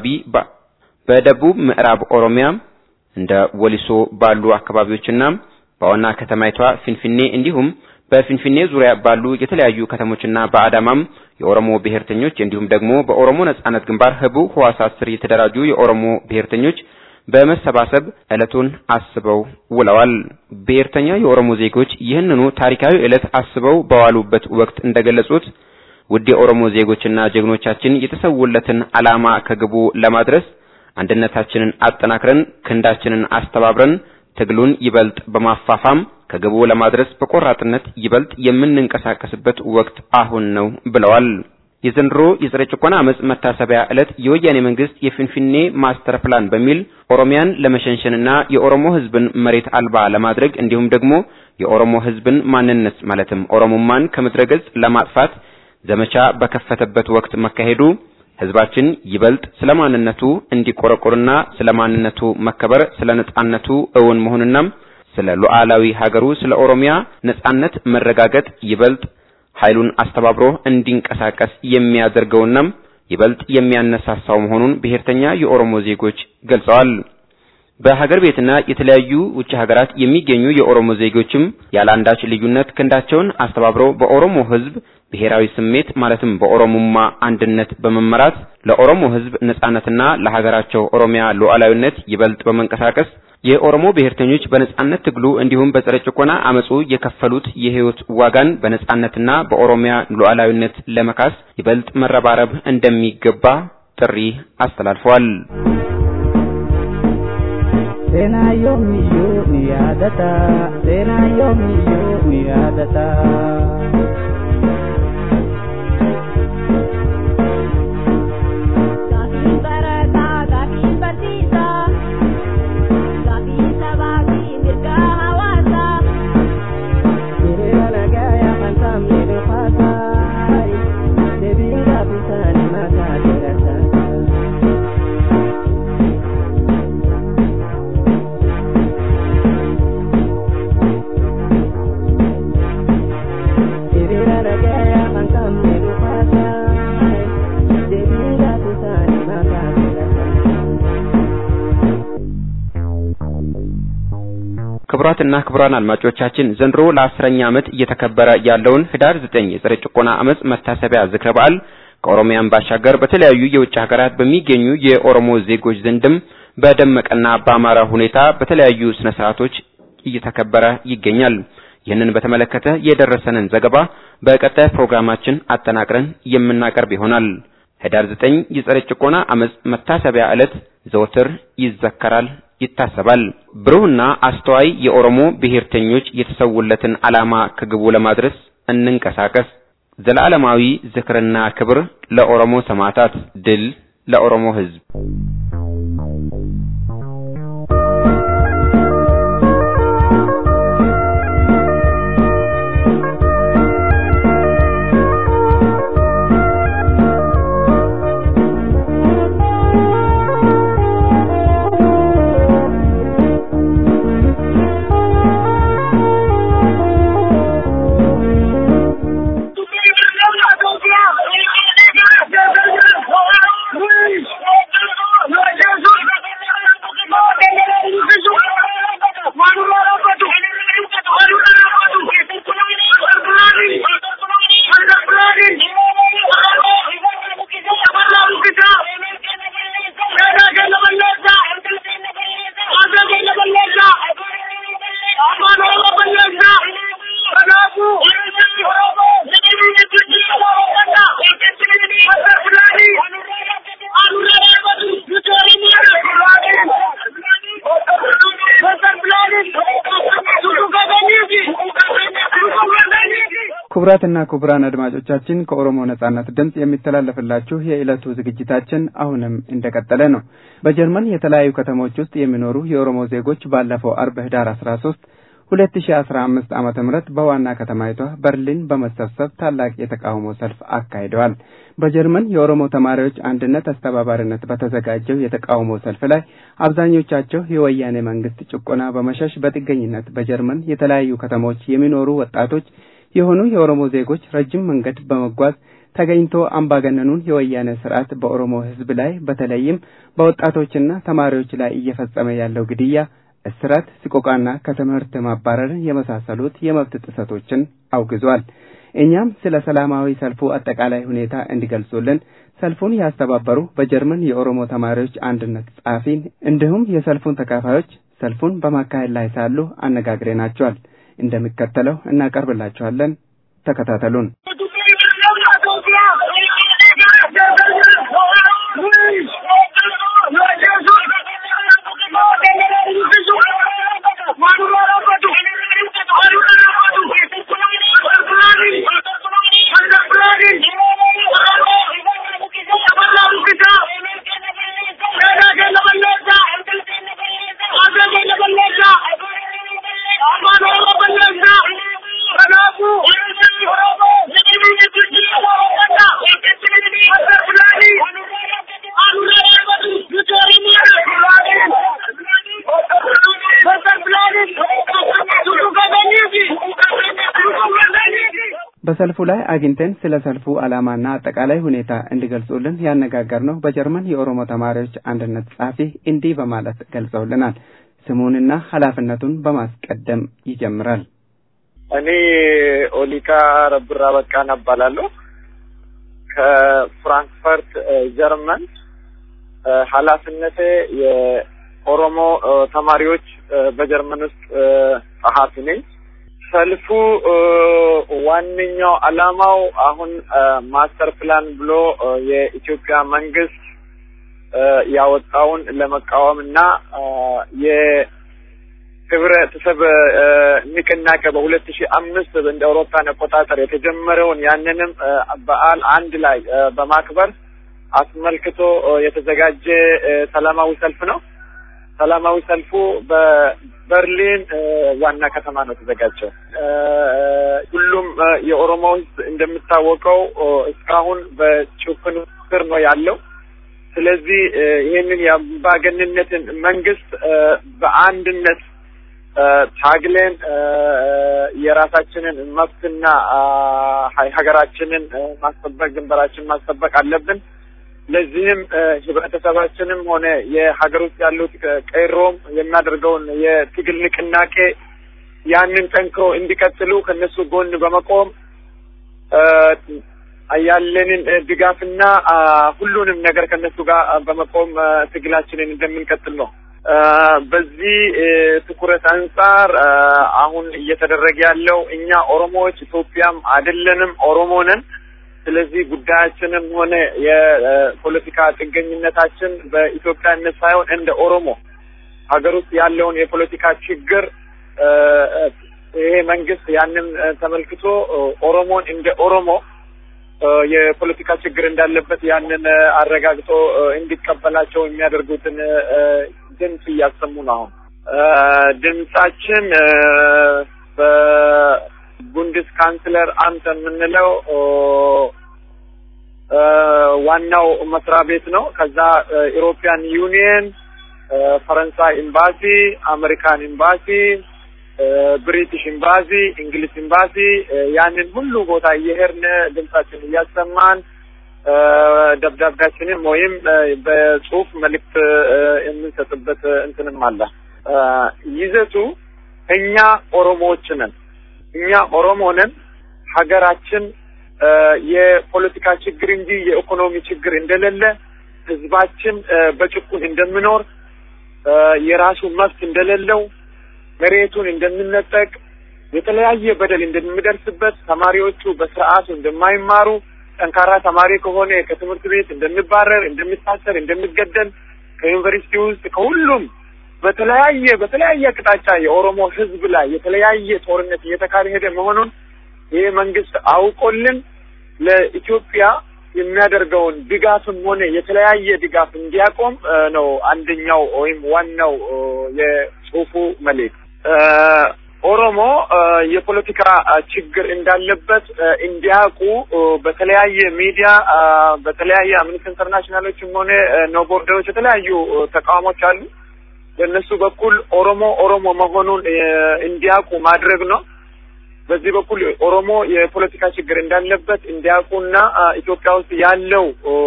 በደቡብ ምዕራብ ኦሮሚያ እንደ ወሊሶ ባሉ አካባቢዎችና በዋና ከተማይቷ ፊንፊኔ እንዲሁም በፊንፊኔ ዙሪያ ባሉ የተለያዩ ከተሞችና በአዳማም የኦሮሞ ብሔርተኞች እንዲሁም ደግሞ በኦሮሞ ነጻነት ግንባር ህቡ ህዋሳት ስር የተደራጁ የኦሮሞ ብሔርተኞች በመሰባሰብ ዕለቱን አስበው ውለዋል። ብሔርተኛ የኦሮሞ ዜጎች ይህንኑ ታሪካዊ ዕለት አስበው በዋሉበት ወቅት እንደገለጹት ውድ የኦሮሞ ዜጎችና ጀግኖቻችን የተሰውለትን ዓላማ ከግቡ ለማድረስ አንድነታችንን አጠናክረን ክንዳችንን አስተባብረን ትግሉን ይበልጥ በማፋፋም ከግቡ ለማድረስ በቆራጥነት ይበልጥ የምንንቀሳቀስበት ወቅት አሁን ነው ብለዋል። የዘንድሮ የጸረ ጭቆና አመጽ መታሰቢያ ዕለት የወያኔ መንግስት የፊንፊኔ ማስተር ፕላን በሚል ኦሮሚያን ለመሸንሸንና የኦሮሞ ህዝብን መሬት አልባ ለማድረግ እንዲሁም ደግሞ የኦሮሞ ህዝብን ማንነት ማለትም ኦሮሞማን ከምድረ ገጽ ለማጥፋት ዘመቻ በከፈተበት ወቅት መካሄዱ ህዝባችን ይበልጥ ስለ ማንነቱ እንዲቆረቆርና ስለ ማንነቱ መከበር፣ ስለ ነጻነቱ እውን መሆንና ስለ ሉዓላዊ ሀገሩ ስለ ኦሮሚያ ነጻነት መረጋገጥ ይበልጥ ኃይሉን አስተባብሮ እንዲንቀሳቀስ የሚያደርገውና ይበልጥ የሚያነሳሳው መሆኑን ብሔርተኛ የኦሮሞ ዜጎች ገልጸዋል። በሀገር ቤትና የተለያዩ ውጭ ሀገራት የሚገኙ የኦሮሞ ዜጎችም ያለአንዳች ልዩነት ክንዳቸውን አስተባብረው በኦሮሞ ህዝብ ብሔራዊ ስሜት ማለትም በኦሮሞማ አንድነት በመመራት ለኦሮሞ ህዝብ ነጻነትና ለሀገራቸው ኦሮሚያ ሉዓላዊነት ይበልጥ በመንቀሳቀስ የኦሮሞ ብሔርተኞች በነጻነት ትግሉ እንዲሁም በጸረ ጭቆና አመጹ የከፈሉት የህይወት ዋጋን በነጻነትና በኦሮሚያ ሉዓላዊነት ለመካስ ይበልጥ መረባረብ እንደሚገባ ጥሪ አስተላልፈዋል። Sena yomiyo ni yaadata Sena yomiyo ni yaadata Gaafiin barataa gaafiin barsiisaa Gaafiin sabaa fi mirgaa hawaasaa Hiriira nagayaa kan sabni dhufaasaa Deebiin gaafisaanii maqaa dheerataa Hiriira nagayaa kan sabni dhufaasaa Deebiin gaafisaanii maqaa dheerataa ክቡራትና ክቡራን አድማጮቻችን ዘንድሮ ለአስረኛ ዓመት እየተከበረ ያለውን ህዳር ዘጠኝ የጸረ ጭቆና አመጽ መታሰቢያ ዝክረ በዓል ከኦሮሚያን ባሻገር በተለያዩ የውጭ ሀገራት በሚገኙ የኦሮሞ ዜጎች ዘንድም በደመቀና በአማረ ሁኔታ በተለያዩ ስነ ስርዓቶች እየተከበረ ይገኛል። ይህንን በተመለከተ የደረሰንን ዘገባ በቀጣይ ፕሮግራማችን አጠናቅረን የምናቀርብ ይሆናል። ህዳር ዘጠኝ የጸረ ጭቆና አመጽ መታሰቢያ ዕለት ዘወትር ይዘከራል፣ ይታሰባል። ብሩህና አስተዋይ የኦሮሞ ብሔርተኞች የተሰውለትን ዓላማ ከግቡ ለማድረስ እንንቀሳቀስ። ዘላለማዊ ዝክርና ክብር ለኦሮሞ ሰማዕታት፣ ድል ለኦሮሞ ህዝብ። ክቡራትና ክቡራን አድማጮቻችን ከኦሮሞ ነጻነት ድምፅ የሚተላለፍላችሁ የዕለቱ ዝግጅታችን አሁንም እንደቀጠለ ነው። በጀርመን የተለያዩ ከተሞች ውስጥ የሚኖሩ የኦሮሞ ዜጎች ባለፈው አርብ ህዳር አስራ ሶስት ሁለት ሺ አስራ አምስት ዓመተ ምህረት በዋና ከተማይቷ በርሊን በመሰብሰብ ታላቅ የተቃውሞ ሰልፍ አካሂደዋል። በጀርመን የኦሮሞ ተማሪዎች አንድነት አስተባባሪነት በተዘጋጀው የተቃውሞ ሰልፍ ላይ አብዛኞቻቸው የወያኔ መንግስት ጭቆና በመሸሽ በጥገኝነት በጀርመን የተለያዩ ከተሞች የሚኖሩ ወጣቶች የሆኑ የኦሮሞ ዜጎች ረጅም መንገድ በመጓዝ ተገኝቶ አምባገነኑን የወያኔ ስርዓት በኦሮሞ ህዝብ ላይ በተለይም በወጣቶችና ተማሪዎች ላይ እየፈጸመ ያለው ግድያ፣ እስራት፣ ስቆቃና ከትምህርት ማባረርን የመሳሰሉት የመብት ጥሰቶችን አውግዟል። እኛም ስለ ሰላማዊ ሰልፉ አጠቃላይ ሁኔታ እንዲገልጹልን ሰልፉን ያስተባበሩ በጀርመን የኦሮሞ ተማሪዎች አንድነት ጸሐፊን እንዲሁም የሰልፉን ተካፋዮች ሰልፉን በማካሄድ ላይ ሳሉ አነጋግረናቸዋል። እንደሚከተለው እናቀርብላችኋለን። ተከታተሉን። በሰልፉ ላይ አግኝተን ስለ ሰልፉ ዓላማና አጠቃላይ ሁኔታ እንዲገልጹልን ያነጋገርነው በጀርመን የኦሮሞ ተማሪዎች አንድነት ጸሐፊ እንዲህ በማለት ገልጸውልናል። ስሙንና ኃላፊነቱን በማስቀደም ይጀምራል። እኔ ኦሊካ ረብራ በቃን እባላለሁ ከፍራንክፈርት ጀርመን። ኃላፊነቴ የኦሮሞ ተማሪዎች በጀርመን ውስጥ ጸሐፊ ነኝ። ሰልፉ ዋነኛው ዓላማው አሁን ማስተር ፕላን ብሎ የኢትዮጵያ መንግስት ያወጣውን ለመቃወም እና የህብረተሰብ ንቅናቄ በሁለት ሺህ አምስት እንደ አውሮፓን አቆጣጠር የተጀመረውን ያንንም በዓል አንድ ላይ በማክበር አስመልክቶ የተዘጋጀ ሰላማዊ ሰልፍ ነው። ሰላማዊ ሰልፉ በበርሊን ዋና ከተማ ነው የተዘጋጀው። ሁሉም የኦሮሞ ህዝብ እንደሚታወቀው እስካሁን በጭፍን ስር ነው ያለው። ስለዚህ ይህንን የአምባገንነትን መንግስት በአንድነት ታግለን የራሳችንን መብትና ሀገራችንን ማስጠበቅ ድንበራችንን ማስጠበቅ አለብን። ለዚህም ህብረተሰባችንም ሆነ የሀገር ውስጥ ያሉት ቀይሮም የሚያደርገውን የትግል ንቅናቄ ያንን ጠንክሮ እንዲቀጥሉ ከነሱ ጎን በመቆም ያለንን ድጋፍና ሁሉንም ነገር ከነሱ ጋር በመቆም ትግላችንን እንደምንቀጥል ነው። በዚህ ትኩረት አንጻር አሁን እየተደረገ ያለው እኛ ኦሮሞዎች ኢትዮጵያም አይደለንም፣ ኦሮሞ ነን። ስለዚህ ጉዳያችንም ሆነ የፖለቲካ ጥገኝነታችን በኢትዮጵያነት ሳይሆን እንደ ኦሮሞ ሀገር ውስጥ ያለውን የፖለቲካ ችግር ይሄ መንግስት ያንን ተመልክቶ ኦሮሞን እንደ ኦሮሞ የፖለቲካ ችግር እንዳለበት ያንን አረጋግጦ እንዲቀበላቸው የሚያደርጉትን ድምፅ እያሰሙ ነው። አሁን ድምጻችን በቡንድስ ካንስለር አምት የምንለው ዋናው መስሪያ ቤት ነው። ከዛ ኢሮፒያን ዩኒየን፣ ፈረንሳይ ኤምባሲ፣ አሜሪካን ኤምባሲ፣ ብሪቲሽ ኤምባሲ፣ እንግሊዝ ኤምባሲ ያንን ሁሉ ቦታ እየሄድን ድምጻችን እያሰማን ደብዳቤያችንም ወይም በጽሁፍ መልእክት የምንሰጥበት እንትንም አለ። ይዘቱ እኛ ኦሮሞዎች ነን፣ እኛ ኦሮሞ ነን። ሀገራችን የፖለቲካ ችግር እንጂ የኢኮኖሚ ችግር እንደሌለ፣ ህዝባችን በጭቁን እንደምኖር፣ የራሱ መብት እንደሌለው፣ መሬቱን እንደምነጠቅ፣ የተለያየ በደል እንደሚደርስበት፣ ተማሪዎቹ በስርዓቱ እንደማይማሩ ጠንካራ ተማሪ ከሆነ ከትምህርት ቤት እንደሚባረር፣ እንደሚታሰር፣ እንደሚገደል ከዩኒቨርሲቲ ውስጥ ከሁሉም በተለያየ በተለያየ አቅጣጫ የኦሮሞ ህዝብ ላይ የተለያየ ጦርነት እየተካሄደ መሆኑን ይሄ መንግስት አውቆልን ለኢትዮጵያ የሚያደርገውን ድጋፍም ሆነ የተለያየ ድጋፍ እንዲያቆም ነው አንደኛው ወይም ዋናው የጽሁፉ መልእክት። ኦሮሞ የፖለቲካ ችግር እንዳለበት እንዲያውቁ በተለያየ ሚዲያ በተለያየ አምነስቲ ኢንተርናሽናሎችም ሆነ ኖ ቦርደሮች የተለያዩ ተቃውሞች አሉ። በእነሱ በኩል ኦሮሞ ኦሮሞ መሆኑን እንዲያውቁ ማድረግ ነው። በዚህ በኩል ኦሮሞ የፖለቲካ ችግር እንዳለበት እንዲያውቁና ኢትዮጵያ ውስጥ ያለው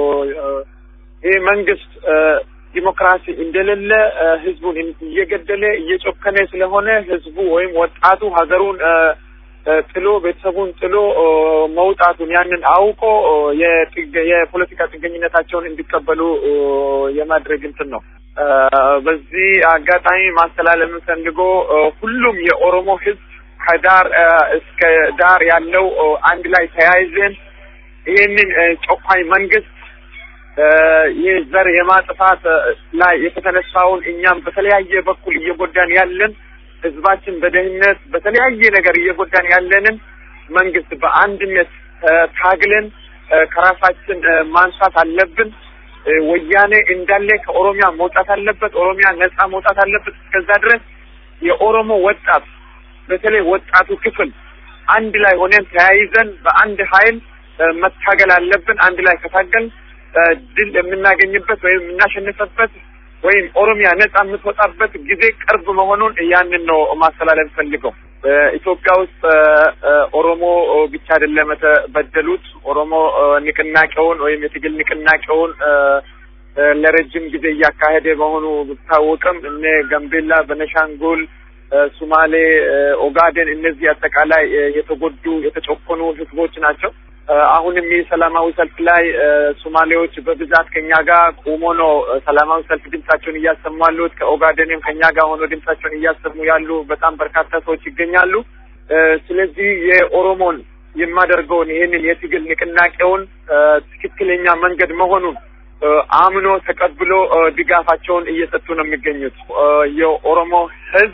ይህ መንግስት ዲሞክራሲ እንደሌለ ህዝቡን እየገደለ እየጨከነ ስለሆነ ህዝቡ ወይም ወጣቱ ሀገሩን ጥሎ ቤተሰቡን ጥሎ መውጣቱን ያንን አውቆ የፖለቲካ ጥገኝነታቸውን እንዲቀበሉ የማድረግ እንትን ነው። በዚህ አጋጣሚ ማስተላለፍ የምፈልጎ ሁሉም የኦሮሞ ህዝብ ከዳር እስከ ዳር ያለው አንድ ላይ ተያይዘን ይህንን ጨቋኝ መንግስት ይህ ዘር የማጥፋት ላይ የተነሳውን እኛም በተለያየ በኩል እየጎዳን ያለን ህዝባችን በደህንነት በተለያየ ነገር እየጎዳን ያለንን መንግስት በአንድነት ታግለን ከራሳችን ማንሳት አለብን። ወያኔ እንዳለ ከኦሮሚያ መውጣት አለበት። ኦሮሚያ ነጻ መውጣት አለበት። እስከዛ ድረስ የኦሮሞ ወጣት በተለይ ወጣቱ ክፍል አንድ ላይ ሆነን ተያይዘን በአንድ ኃይል መታገል አለብን። አንድ ላይ ከታገል ድል የምናገኝበት ወይም የምናሸንፈበት ወይም ኦሮሚያ ነጻ የምትወጣበት ጊዜ ቅርብ መሆኑን ያንን ነው ማስተላለፍ ፈልገው። በኢትዮጵያ ውስጥ ኦሮሞ ብቻ አይደለም የተበደሉት። ኦሮሞ ንቅናቄውን ወይም የትግል ንቅናቄውን ለረጅም ጊዜ እያካሄደ መሆኑ ቢታወቅም እነ ጋምቤላ፣ በነሻንጉል፣ ሱማሌ፣ ኦጋዴን እነዚህ አጠቃላይ የተጎዱ የተጨቆኑ ህዝቦች ናቸው። አሁንም ይህ ሰላማዊ ሰልፍ ላይ ሶማሌዎች በብዛት ከኛ ጋር ቆሞ ነው ሰላማዊ ሰልፍ ድምጻቸውን እያሰሙ ያሉት። ከኦጋዴንም ከኛ ጋር ሆኖ ድምጻቸውን እያሰሙ ያሉ በጣም በርካታ ሰዎች ይገኛሉ። ስለዚህ የኦሮሞን የማደርገውን ይህንን የትግል ንቅናቄውን ትክክለኛ መንገድ መሆኑን አምኖ ተቀብሎ ድጋፋቸውን እየሰጡ ነው የሚገኙት። የኦሮሞ ህዝብ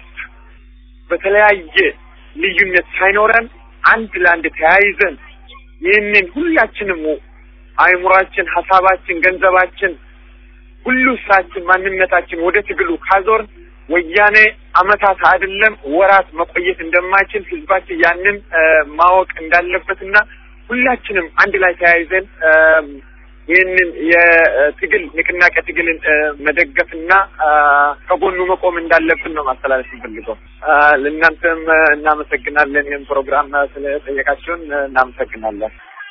በተለያየ ልዩነት ሳይኖረን አንድ ለአንድ ተያይዘን ይህንን ሁላችንም አእምሯችን፣ ሀሳባችን፣ ገንዘባችን፣ ሁሉ ስራችን፣ ማንነታችን ወደ ትግሉ ካዞር ወያኔ አመታት አይደለም ወራት መቆየት እንደማይችል ህዝባችን ያንን ማወቅ እንዳለበትና ሁላችንም አንድ ላይ ተያይዘን ይህንን የትግል ንቅናቄ ትግልን መደገፍና ከጎኑ መቆም እንዳለብን ነው ማስተላለፍ እንፈልገው። ለእናንተም እናመሰግናለን። ይህን ፕሮግራም ስለጠየቃችሁን እናመሰግናለን።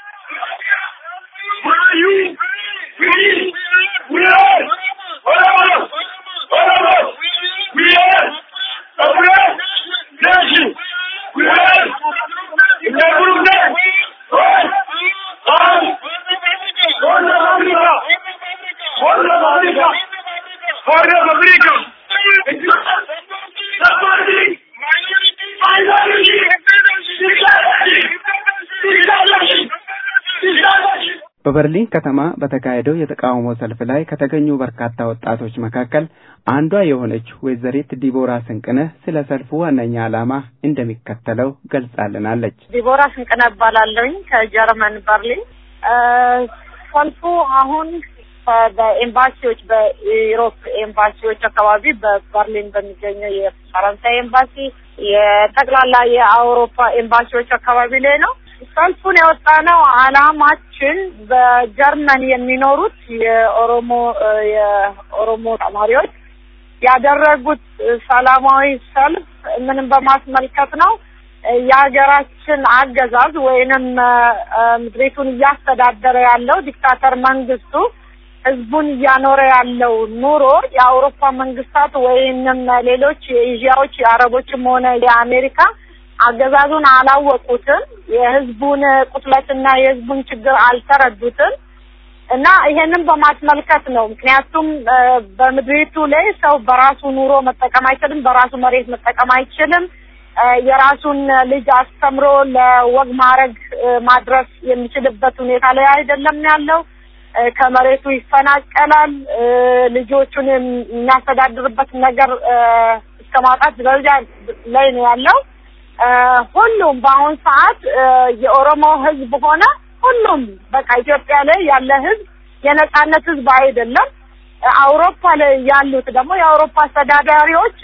በበርሊን ከተማ በተካሄደው የተቃውሞ ሰልፍ ላይ ከተገኙ በርካታ ወጣቶች መካከል አንዷ የሆነች ወይዘሪት ዲቦራ ስንቅነህ ስለ ሰልፉ ዋነኛ ዓላማ እንደሚከተለው ገልጻልናለች። ዲቦራ ስንቅነህ እባላለሁኝ ከጀርመን በርሊን። ሰልፉ አሁን በኤምባሲዎች በኢሮፕ ኤምባሲዎች አካባቢ በበርሊን በሚገኘው የፈረንሳይ ኤምባሲ የጠቅላላ የአውሮፓ ኤምባሲዎች አካባቢ ላይ ነው። ሰልፉን ያወጣነው አላማችን በጀርመን የሚኖሩት የኦሮሞ የኦሮሞ ተማሪዎች ያደረጉት ሰላማዊ ሰልፍ ምንም በማስመልከት ነው። የሀገራችን አገዛዝ ወይንም ምድሪቱን እያስተዳደረ ያለው ዲክታተር መንግስቱ ህዝቡን እያኖረ ያለው ኑሮ የአውሮፓ መንግስታት ወይንም ሌሎች የኤዥያዎች የአረቦችም ሆነ የአሜሪካ አገዛዙን አላወቁትም። የህዝቡን ቁስለትና የህዝቡን ችግር አልተረዱትም እና ይሄንን በማስመልከት ነው። ምክንያቱም በምድሪቱ ላይ ሰው በራሱ ኑሮ መጠቀም አይችልም፣ በራሱ መሬት መጠቀም አይችልም። የራሱን ልጅ አስተምሮ ለወግ ማዕረግ ማድረስ የሚችልበት ሁኔታ ላይ አይደለም ያለው። ከመሬቱ ይፈናቀላል። ልጆቹን የሚያስተዳድርበት ነገር እስከ ማጣት ደረጃ ላይ ነው ያለው። ሁሉም በአሁን ሰዓት የኦሮሞ ህዝብ ሆነ ሁሉም በቃ ኢትዮጵያ ላይ ያለ ህዝብ የነጻነት ህዝብ አይደለም። አውሮፓ ላይ ያሉት ደግሞ የአውሮፓ አስተዳዳሪዎች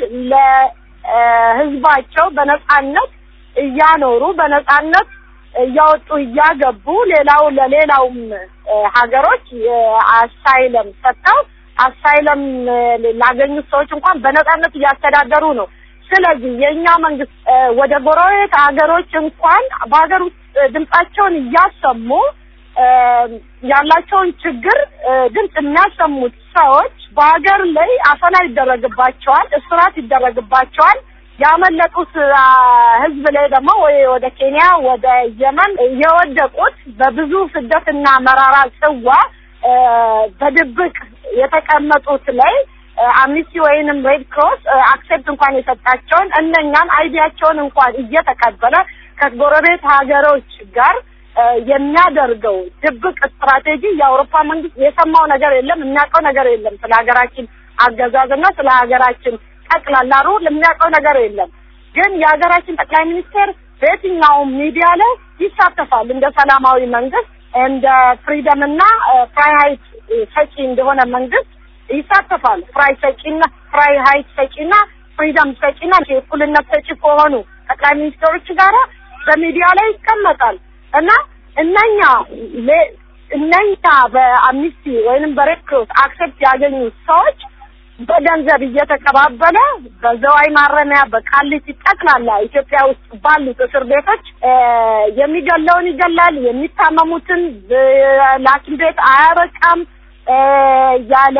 ለህዝባቸው በነጻነት እያኖሩ በነጻነት እያወጡ እያገቡ ሌላው ለሌላውም ሀገሮች አሳይለም ሰጥተው አሳይለም ላገኙት ሰዎች እንኳን በነጻነት እያስተዳደሩ ነው። ስለዚህ የእኛ መንግስት ወደ ጎረቤት ሀገሮች እንኳን በሀገር ውስጥ ድምጻቸውን እያሰሙ ያላቸውን ችግር ድምፅ የሚያሰሙት ሰዎች በሀገር ላይ አፈና ይደረግባቸዋል፣ እስራት ይደረግባቸዋል። ያመለጡት ህዝብ ላይ ደግሞ ወይ ወደ ኬንያ ወደ የመን የወደቁት በብዙ ስደትና መራራ ጽዋ በድብቅ የተቀመጡት ላይ አምኒስቲ ወይንም ሬድ ክሮስ አክሴፕት እንኳን የሰጣቸውን እነኛን አይዲያቸውን እንኳን እየተቀበለ ከጎረቤት ሀገሮች ጋር የሚያደርገው ድብቅ ስትራቴጂ የአውሮፓ መንግስት የሰማው ነገር የለም፣ የሚያውቀው ነገር የለም። ስለ ሀገራችን አገዛዝና ስለ ሀገራችን ጠቅላላ ሩል የሚያውቀው ነገር የለም። ግን የሀገራችን ጠቅላይ ሚኒስቴር በየትኛውም ሚዲያ ላይ ይሳተፋል። እንደ ሰላማዊ መንግስት እንደ ፍሪደም እና ፍራይ ሀይት ሰጪ እንደሆነ መንግስት ይሳተፋል። ፍራይ ሰጪና ፍራይ ሀይት ሰጪና ፍሪደም ሰጪና የእኩልነት ሰጪ ከሆኑ ጠቅላይ ሚኒስትሮች ጋራ በሚዲያ ላይ ይቀመጣል እና እነኛ እነኛ በአምኒስቲ ወይንም በሬድ ክሮስ አክሴፕት ያገኙት ሰዎች በገንዘብ እየተቀባበለ በዘዋይ ማረሚያ በቃሊቲ ጠቅላላ ኢትዮጵያ ውስጥ ባሉት እስር ቤቶች የሚገለውን ይገላል፣ የሚታመሙትን ለሐኪም ቤት አያበቃም ያለ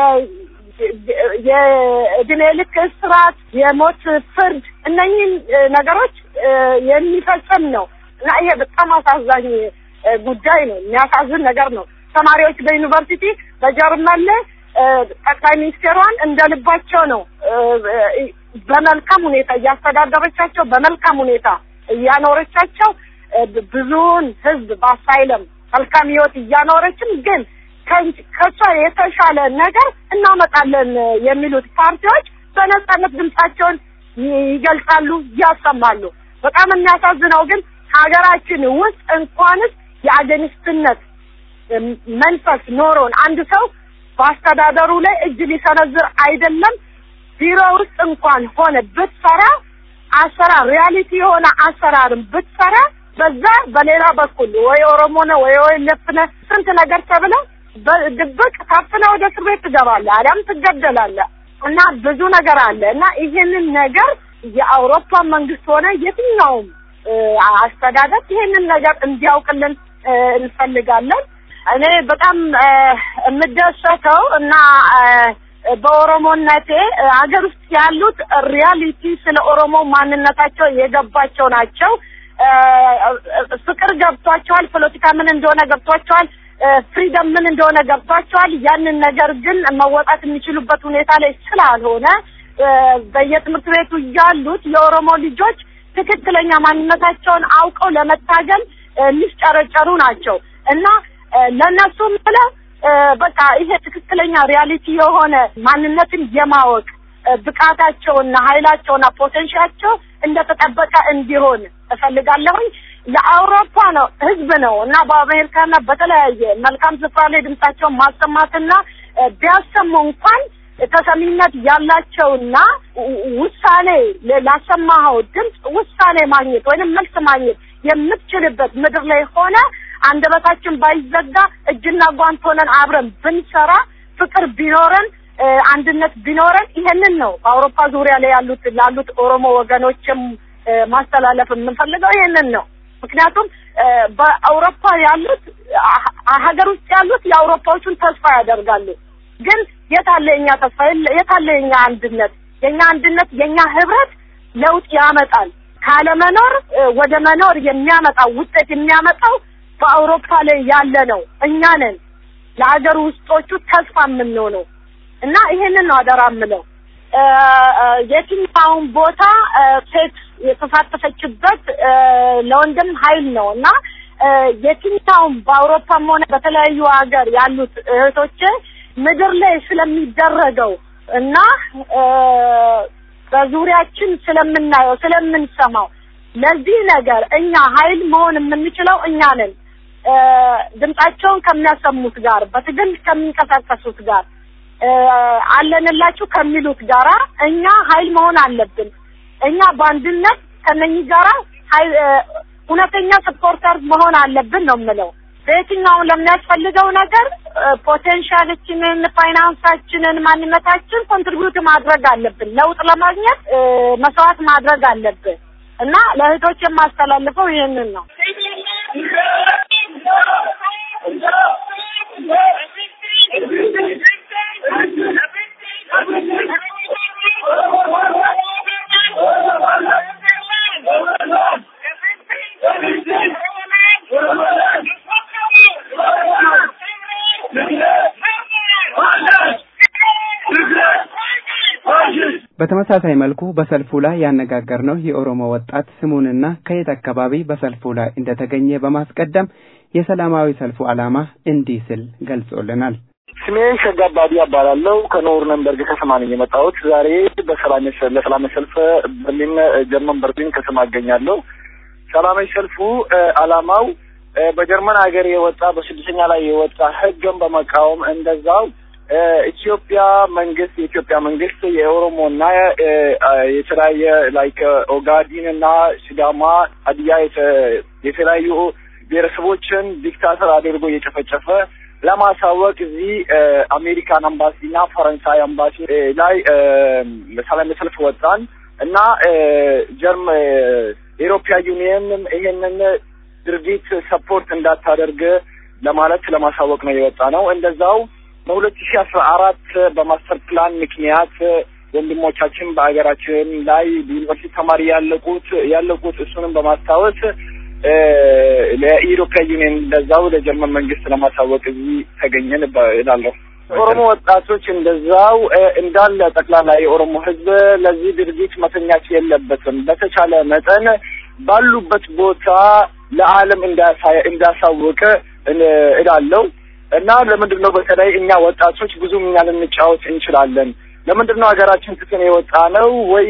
የእድሜ ልክ እስራት፣ የሞት ፍርድ እነኚህን ነገሮች የሚፈጽም ነው እና ይሄ በጣም አሳዛኝ ጉዳይ ነው። የሚያሳዝን ነገር ነው። ተማሪዎች በዩኒቨርሲቲ በጀርመን ላይ ጠቅላይ ሚኒስቴሯን እንደ ልባቸው ነው በመልካም ሁኔታ እያስተዳደረቻቸው በመልካም ሁኔታ እያኖረቻቸው ብዙውን ሕዝብ በአሳይለም መልካም ህይወት እያኖረችም ግን ከሷ የተሻለ ነገር እናመጣለን የሚሉት ፓርቲዎች በነጻነት ድምጻቸውን ይገልጻሉ፣ ያሰማሉ። በጣም የሚያሳዝነው ግን ሀገራችን ውስጥ እንኳንስ የአገኒስትነት መንፈስ ኖሮን አንድ ሰው በአስተዳደሩ ላይ እጅ ሊሰነዝር አይደለም ቢሮ ውስጥ እንኳን ሆነ ብትሰራ አሰራር ሪያሊቲ የሆነ አሰራርን ብትሰራ በዛ በሌላ በኩል ወይ ኦሮሞ ነህ ወይ ኦኤልኤፍ ነህ ስንት ነገር ተብለህ በድብቅ ታፍነህ ወደ እስር ቤት ትገባለህ፣ አሊያም ትገደላለህ እና ብዙ ነገር አለ እና ይሄንን ነገር የአውሮፓ መንግስት ሆነ የትኛውም አስተዳደር ይሄንን ነገር እንዲያውቅልን እንፈልጋለን። እኔ በጣም የምደሰተው እና በኦሮሞነቴ ሀገር ውስጥ ያሉት ሪያሊቲ ስለ ኦሮሞ ማንነታቸው የገባቸው ናቸው። ፍቅር ገብቷቸዋል። ፖለቲካ ምን እንደሆነ ገብቷቸዋል። ፍሪደም ምን እንደሆነ ገብቷቸዋል። ያንን ነገር ግን መወጣት የሚችሉበት ሁኔታ ላይ ስላልሆነ በየትምህርት ቤቱ ያሉት የኦሮሞ ልጆች ትክክለኛ ማንነታቸውን አውቀው ለመታገል የሚስጨረጨሩ ናቸው እና ለእነሱም ብለ በቃ ይሄ ትክክለኛ ሪያሊቲ የሆነ ማንነትን የማወቅ ብቃታቸውና ኃይላቸውና ፖቴንሻቸው እንደተጠበቀ እንዲሆን እፈልጋለሁኝ። ለአውሮፓ ነው ህዝብ ነው እና በአሜሪካና በተለያየ መልካም ስፍራ ላይ ድምጻቸውን ማሰማትና ቢያሰሙ እንኳን ተሰሚነት ያላቸውና ውሳኔ ላሰማኸው ድምፅ ውሳኔ ማግኘት ወይንም መልስ ማግኘት የምትችልበት ምድር ላይ ሆነ አንደበታችን ባይዘጋ እጅና ጓንት ሆነን አብረን ብንሰራ ፍቅር ቢኖረን አንድነት ቢኖረን ይሄንን ነው በአውሮፓ ዙሪያ ላይ ያሉት ላሉት ኦሮሞ ወገኖችም ማስተላለፍ የምንፈልገው ይሄንን ነው። ምክንያቱም በአውሮፓ ያሉት ሀገር ውስጥ ያሉት የአውሮፓዎቹን ተስፋ ያደርጋሉ። ግን የታለ የኛ ተስፋ? የታለ የኛ አንድነት? የኛ አንድነት የኛ ህብረት ለውጥ ያመጣል። ካለመኖር ወደ መኖር የሚያመጣው ውጤት የሚያመጣው በአውሮፓ ላይ ያለ ነው። እኛ ነን ለሀገር ውስጦቹ ተስፋ የምንሆነው እና ይሄንን ነው አደራ የምለው። የትኛውን ቦታ ሴት የተሳተፈችበት ለወንድም ኃይል ነው እና የትኛውም በአውሮፓም ሆነ በተለያዩ ሀገር ያሉት እህቶች ምድር ላይ ስለሚደረገው እና በዙሪያችን ስለምናየው ስለምንሰማው ለዚህ ነገር እኛ ኃይል መሆን የምንችለው እኛ ነን። እ፣ ድምጻቸውን ከሚያሰሙት ጋር በትግል ከሚንቀሳቀሱት ጋር እ፣ አለንላችሁ ከሚሉት ጋራ እኛ ኃይል መሆን አለብን። እኛ በአንድነት ከነኚህ ጋራ ኃይል እ፣ እውነተኛ ሰፖርተር መሆን አለብን ነው የምለው። በየትኛውም ለሚያስፈልገው ነገር ፖቴንሻላችንን፣ ፋይናንሳችንን፣ ማንነታችን ኮንትሪቢዩት ማድረግ አለብን። ለውጥ ለማግኘት እ፣ መስዋዕት ማድረግ አለብን እና ለእህቶች የማስተላልፈው ይህንን ነው። በተመሳሳይ መልኩ በሰልፉ ላይ ያነጋገርነው የኦሮሞ ወጣት ስሙንና ከየት አካባቢ በሰልፉ ላይ እንደተገኘ በማስቀደም የሰላማዊ ሰልፉ ዓላማ እንዲህ ስል ገልጾልናል። ስሜን ሸጋ አባዲ እባላለሁ። ከኖርነንበርግ ከተማ ነኝ የመጣሁት። ዛሬ በሰላማዊ ሰልፍ ለሰላማዊ ሰልፍ በርሊን ጀርመን በርሊን ከተማ እገኛለሁ። ሰላማዊ ሰልፉ እ፣ ዓላማው እ፣ በጀርመን ሀገር የወጣ በስድስተኛ ላይ የወጣ ሕግን በመቃወም እንደዛው እ፣ ኢትዮጵያ መንግስት የኢትዮጵያ መንግስት የኦሮሞና እ፣ አ፣ የተለያየ ላይክ ኦጋዲን እና ሲዳማ፣ ሀዲያ የተ- የተለያዩ ብሔረሰቦችን ዲክታተር አድርጎ እየጨፈጨፈ ለማሳወቅ እዚህ እ፣ አሜሪካን አምባሲ እና ፈረንሳይ አምባሲ እ፣ ላይ እ፣ ሰላማዊ ሰልፍ ወጣን እና እ፣ ጀርመ የኢሮፒያ ዩኒየንም ይሄንን ድርጊት ሰፖርት እንዳታደርግ ለማለት ለማሳወቅ ነው የወጣ ነው። እንደዛው በሁለት ሺህ አስራ አራት በማስተር ፕላን ምክንያት ወንድሞቻችን በሀገራችን ላይ ዩኒቨርሲቲ ተማሪ ያለቁት ያለቁት እሱንም በማስታወስ እ፣ ለኢሮፒያ ዩኒየን እንደዛው ለጀርመን መንግስት ለማሳወቅ እዚህ ተገኘን እባ- እላለሁ። ኦሮሞ ወጣቶች እንደዛው እ፣ እንዳለ ጠቅላላ የኦሮሞ ሕዝብ ለዚህ ድርጊት መተኛት የለበትም። በተቻለ መጠን ባሉበት ቦታ ለዓለም እንዳሳ- እንዳሳውቅ እ- እላለሁ እና ለምንድን ነው በተለይ እኛ ወጣቶች ብዙ እኛ ልንጫወት እንችላለን። ለምንድን ነው ሀገራችን ትተን የወጣ ነው ወይ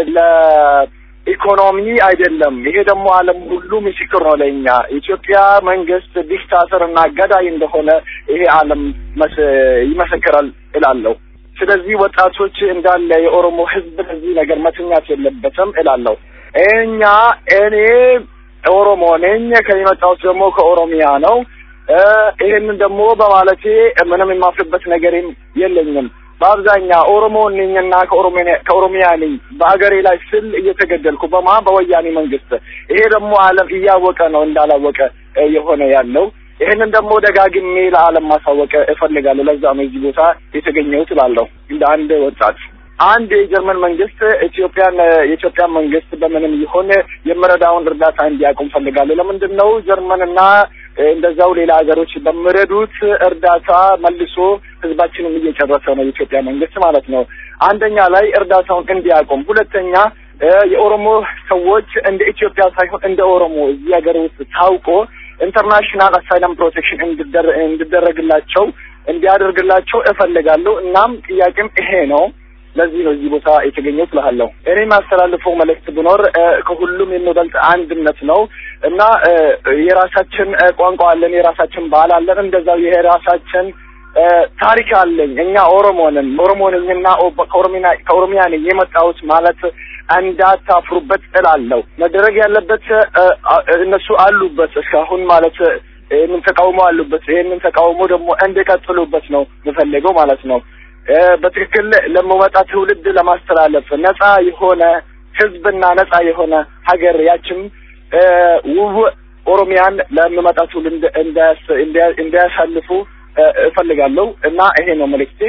ለኢኮኖሚ አይደለም። ይሄ ደግሞ ዓለም ሁሉ ምስክር ነው ለእኛ የኢትዮጵያ መንግስት ዲክታተር እና ገዳይ እንደሆነ ይሄ ዓለም መስ- ይመሰክራል እላለሁ። ስለዚህ ወጣቶች እንዳለ የኦሮሞ ህዝብ ለዚህ ነገር መተኛት የለበትም እላለሁ። እኛ እኔ ኦሮሞ ነኝ ከየመጣሁት ደግሞ ከኦሮሚያ ነው። እ፣ ይህንን ደግሞ በማለቴ ምንም የማፍርበት ነገርም የለኝም። በአብዛኛው ኦሮሞ ነኝና ከኦሮሚያ ከኦሮሚያ ነኝ በሀገሬ ላይ ስል እየተገደልኩ በማ በወያኔ መንግስት። ይሄ ደግሞ ዓለም እያወቀ ነው እንዳላወቀ እ፣ የሆነ ያለው ይህንን ደግሞ ደጋግሜ ለዓለም ማሳወቅ እፈልጋለሁ። ለዛ ነው እዚህ ቦታ የተገኘሁት እላለሁ እንደ አንድ ወጣት። አንድ የጀርመን መንግስት ኢትዮጵያን የኢትዮጵያን መንግስት በምንም ይሆን የምረዳውን እርዳታ እንዲያቆም ፈልጋለሁ። ለምንድን ነው ጀርመንና እ፣ እንደዛው ሌላ ሀገሮች በሚረዱት እርዳታ መልሶ ህዝባችንን እየጨረሰ ነው የኢትዮጵያ መንግስት ማለት ነው። አንደኛ ላይ እርዳታውን እንዲያቆም፣ ሁለተኛ እ፣ የኦሮሞ ሰዎች እንደ ኢትዮጵያ ሳይሆን እንደ ኦሮሞ እዚህ ሀገር ውስጥ ታውቆ ኢንተርናሽናል አሳይለም ፕሮቴክሽን እንዲደረ- እንዲደረግላቸው እንዲያደርግላቸው እፈልጋለሁ። እናም ጥያቄም ይሄ ነው። ለዚህ ነው እዚህ ቦታ የተገኘሁት እልሃለሁ። እኔ የማስተላልፈው መልእክት ቢኖር እ፣ ከሁሉም የሚበልጥ አንድነት ነው እና እ፣ የራሳችን እ፣ ቋንቋ አለን፣ የራሳችን ባህል አለን፣ እንደዛው የራሳችን እ፣ ታሪክ አለኝ። እኛ ኦሮሞ ነን፣ ኦሮሞ ነኝና ኦ- ከኦሮሚያ ከኦሮሚያ ነኝ የመጣሁት ማለት እንዳታፍሩበት እላለሁ። መደረግ ያለበት እ፣ አ- እነሱ አሉበት እስካሁን ማለት እ፣ ይህንን ተቃውሞ አሉበት። ይህንን ተቃውሞ ደግሞ እንዲቀጥሉበት ነው የምፈልገው ማለት ነው። እ፣ በትክክል ለመወጣ ትውልድ ለማስተላለፍ ነጻ የሆነ ህዝብና ነጻ የሆነ ሀገር ያችም እ፣ ውብ ኦሮሚያን ለሚመጣ ትውልድ እንዳያስ- እንዲያ- እንዲያሳልፉ እ፣ እፈልጋለሁ እና ይሄ ነው መልእክቴ።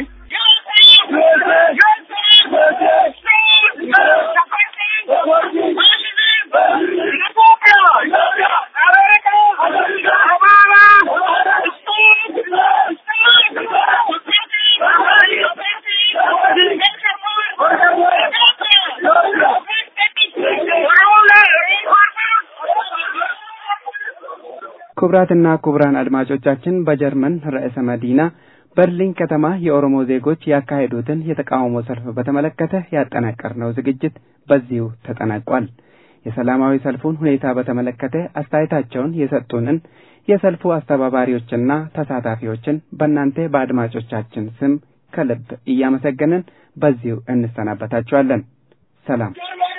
ክቡራትና ክቡራን አድማጮቻችን በጀርመን ርዕሰ መዲና በርሊን ከተማ የኦሮሞ ዜጎች ያካሄዱትን የተቃውሞ ሰልፍ በተመለከተ ያጠናቀርነው ዝግጅት በዚሁ ተጠናቋል። የሰላማዊ ሰልፉን ሁኔታ በተመለከተ አስተያየታቸውን የሰጡንን የሰልፉ አስተባባሪዎችና ተሳታፊዎችን በእናንተ በአድማጮቻችን ስም ከልብ እያመሰገንን በዚሁ እንሰናበታችኋለን። ሰላም።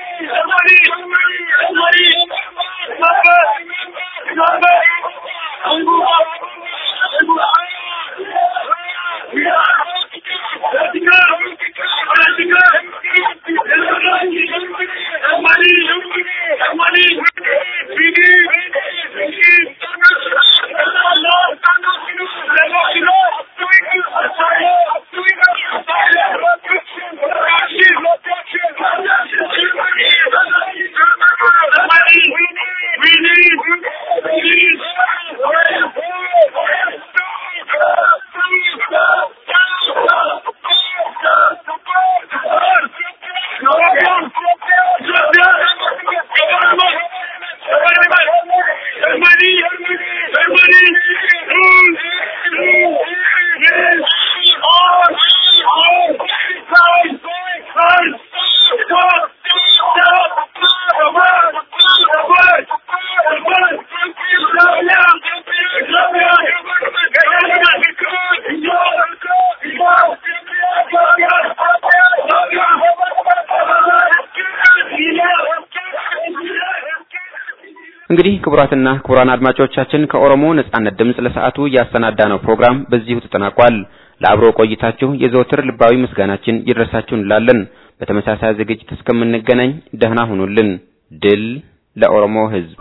እንግዲህ ክቡራትና ክቡራን አድማጮቻችን ከኦሮሞ ነጻነት ድምፅ ለሰዓቱ ያሰናዳነው ፕሮግራም በዚሁ ተጠናቋል። ለአብሮ ቆይታችሁ የዘወትር ልባዊ ምስጋናችን ይድረሳችሁ እንላለን። በተመሳሳይ ዝግጅት እስከምንገናኝ ደህና ሁኑልን። ድል ለኦሮሞ ሕዝብ!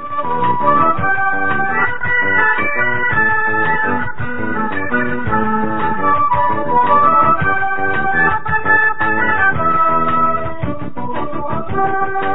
Thank you.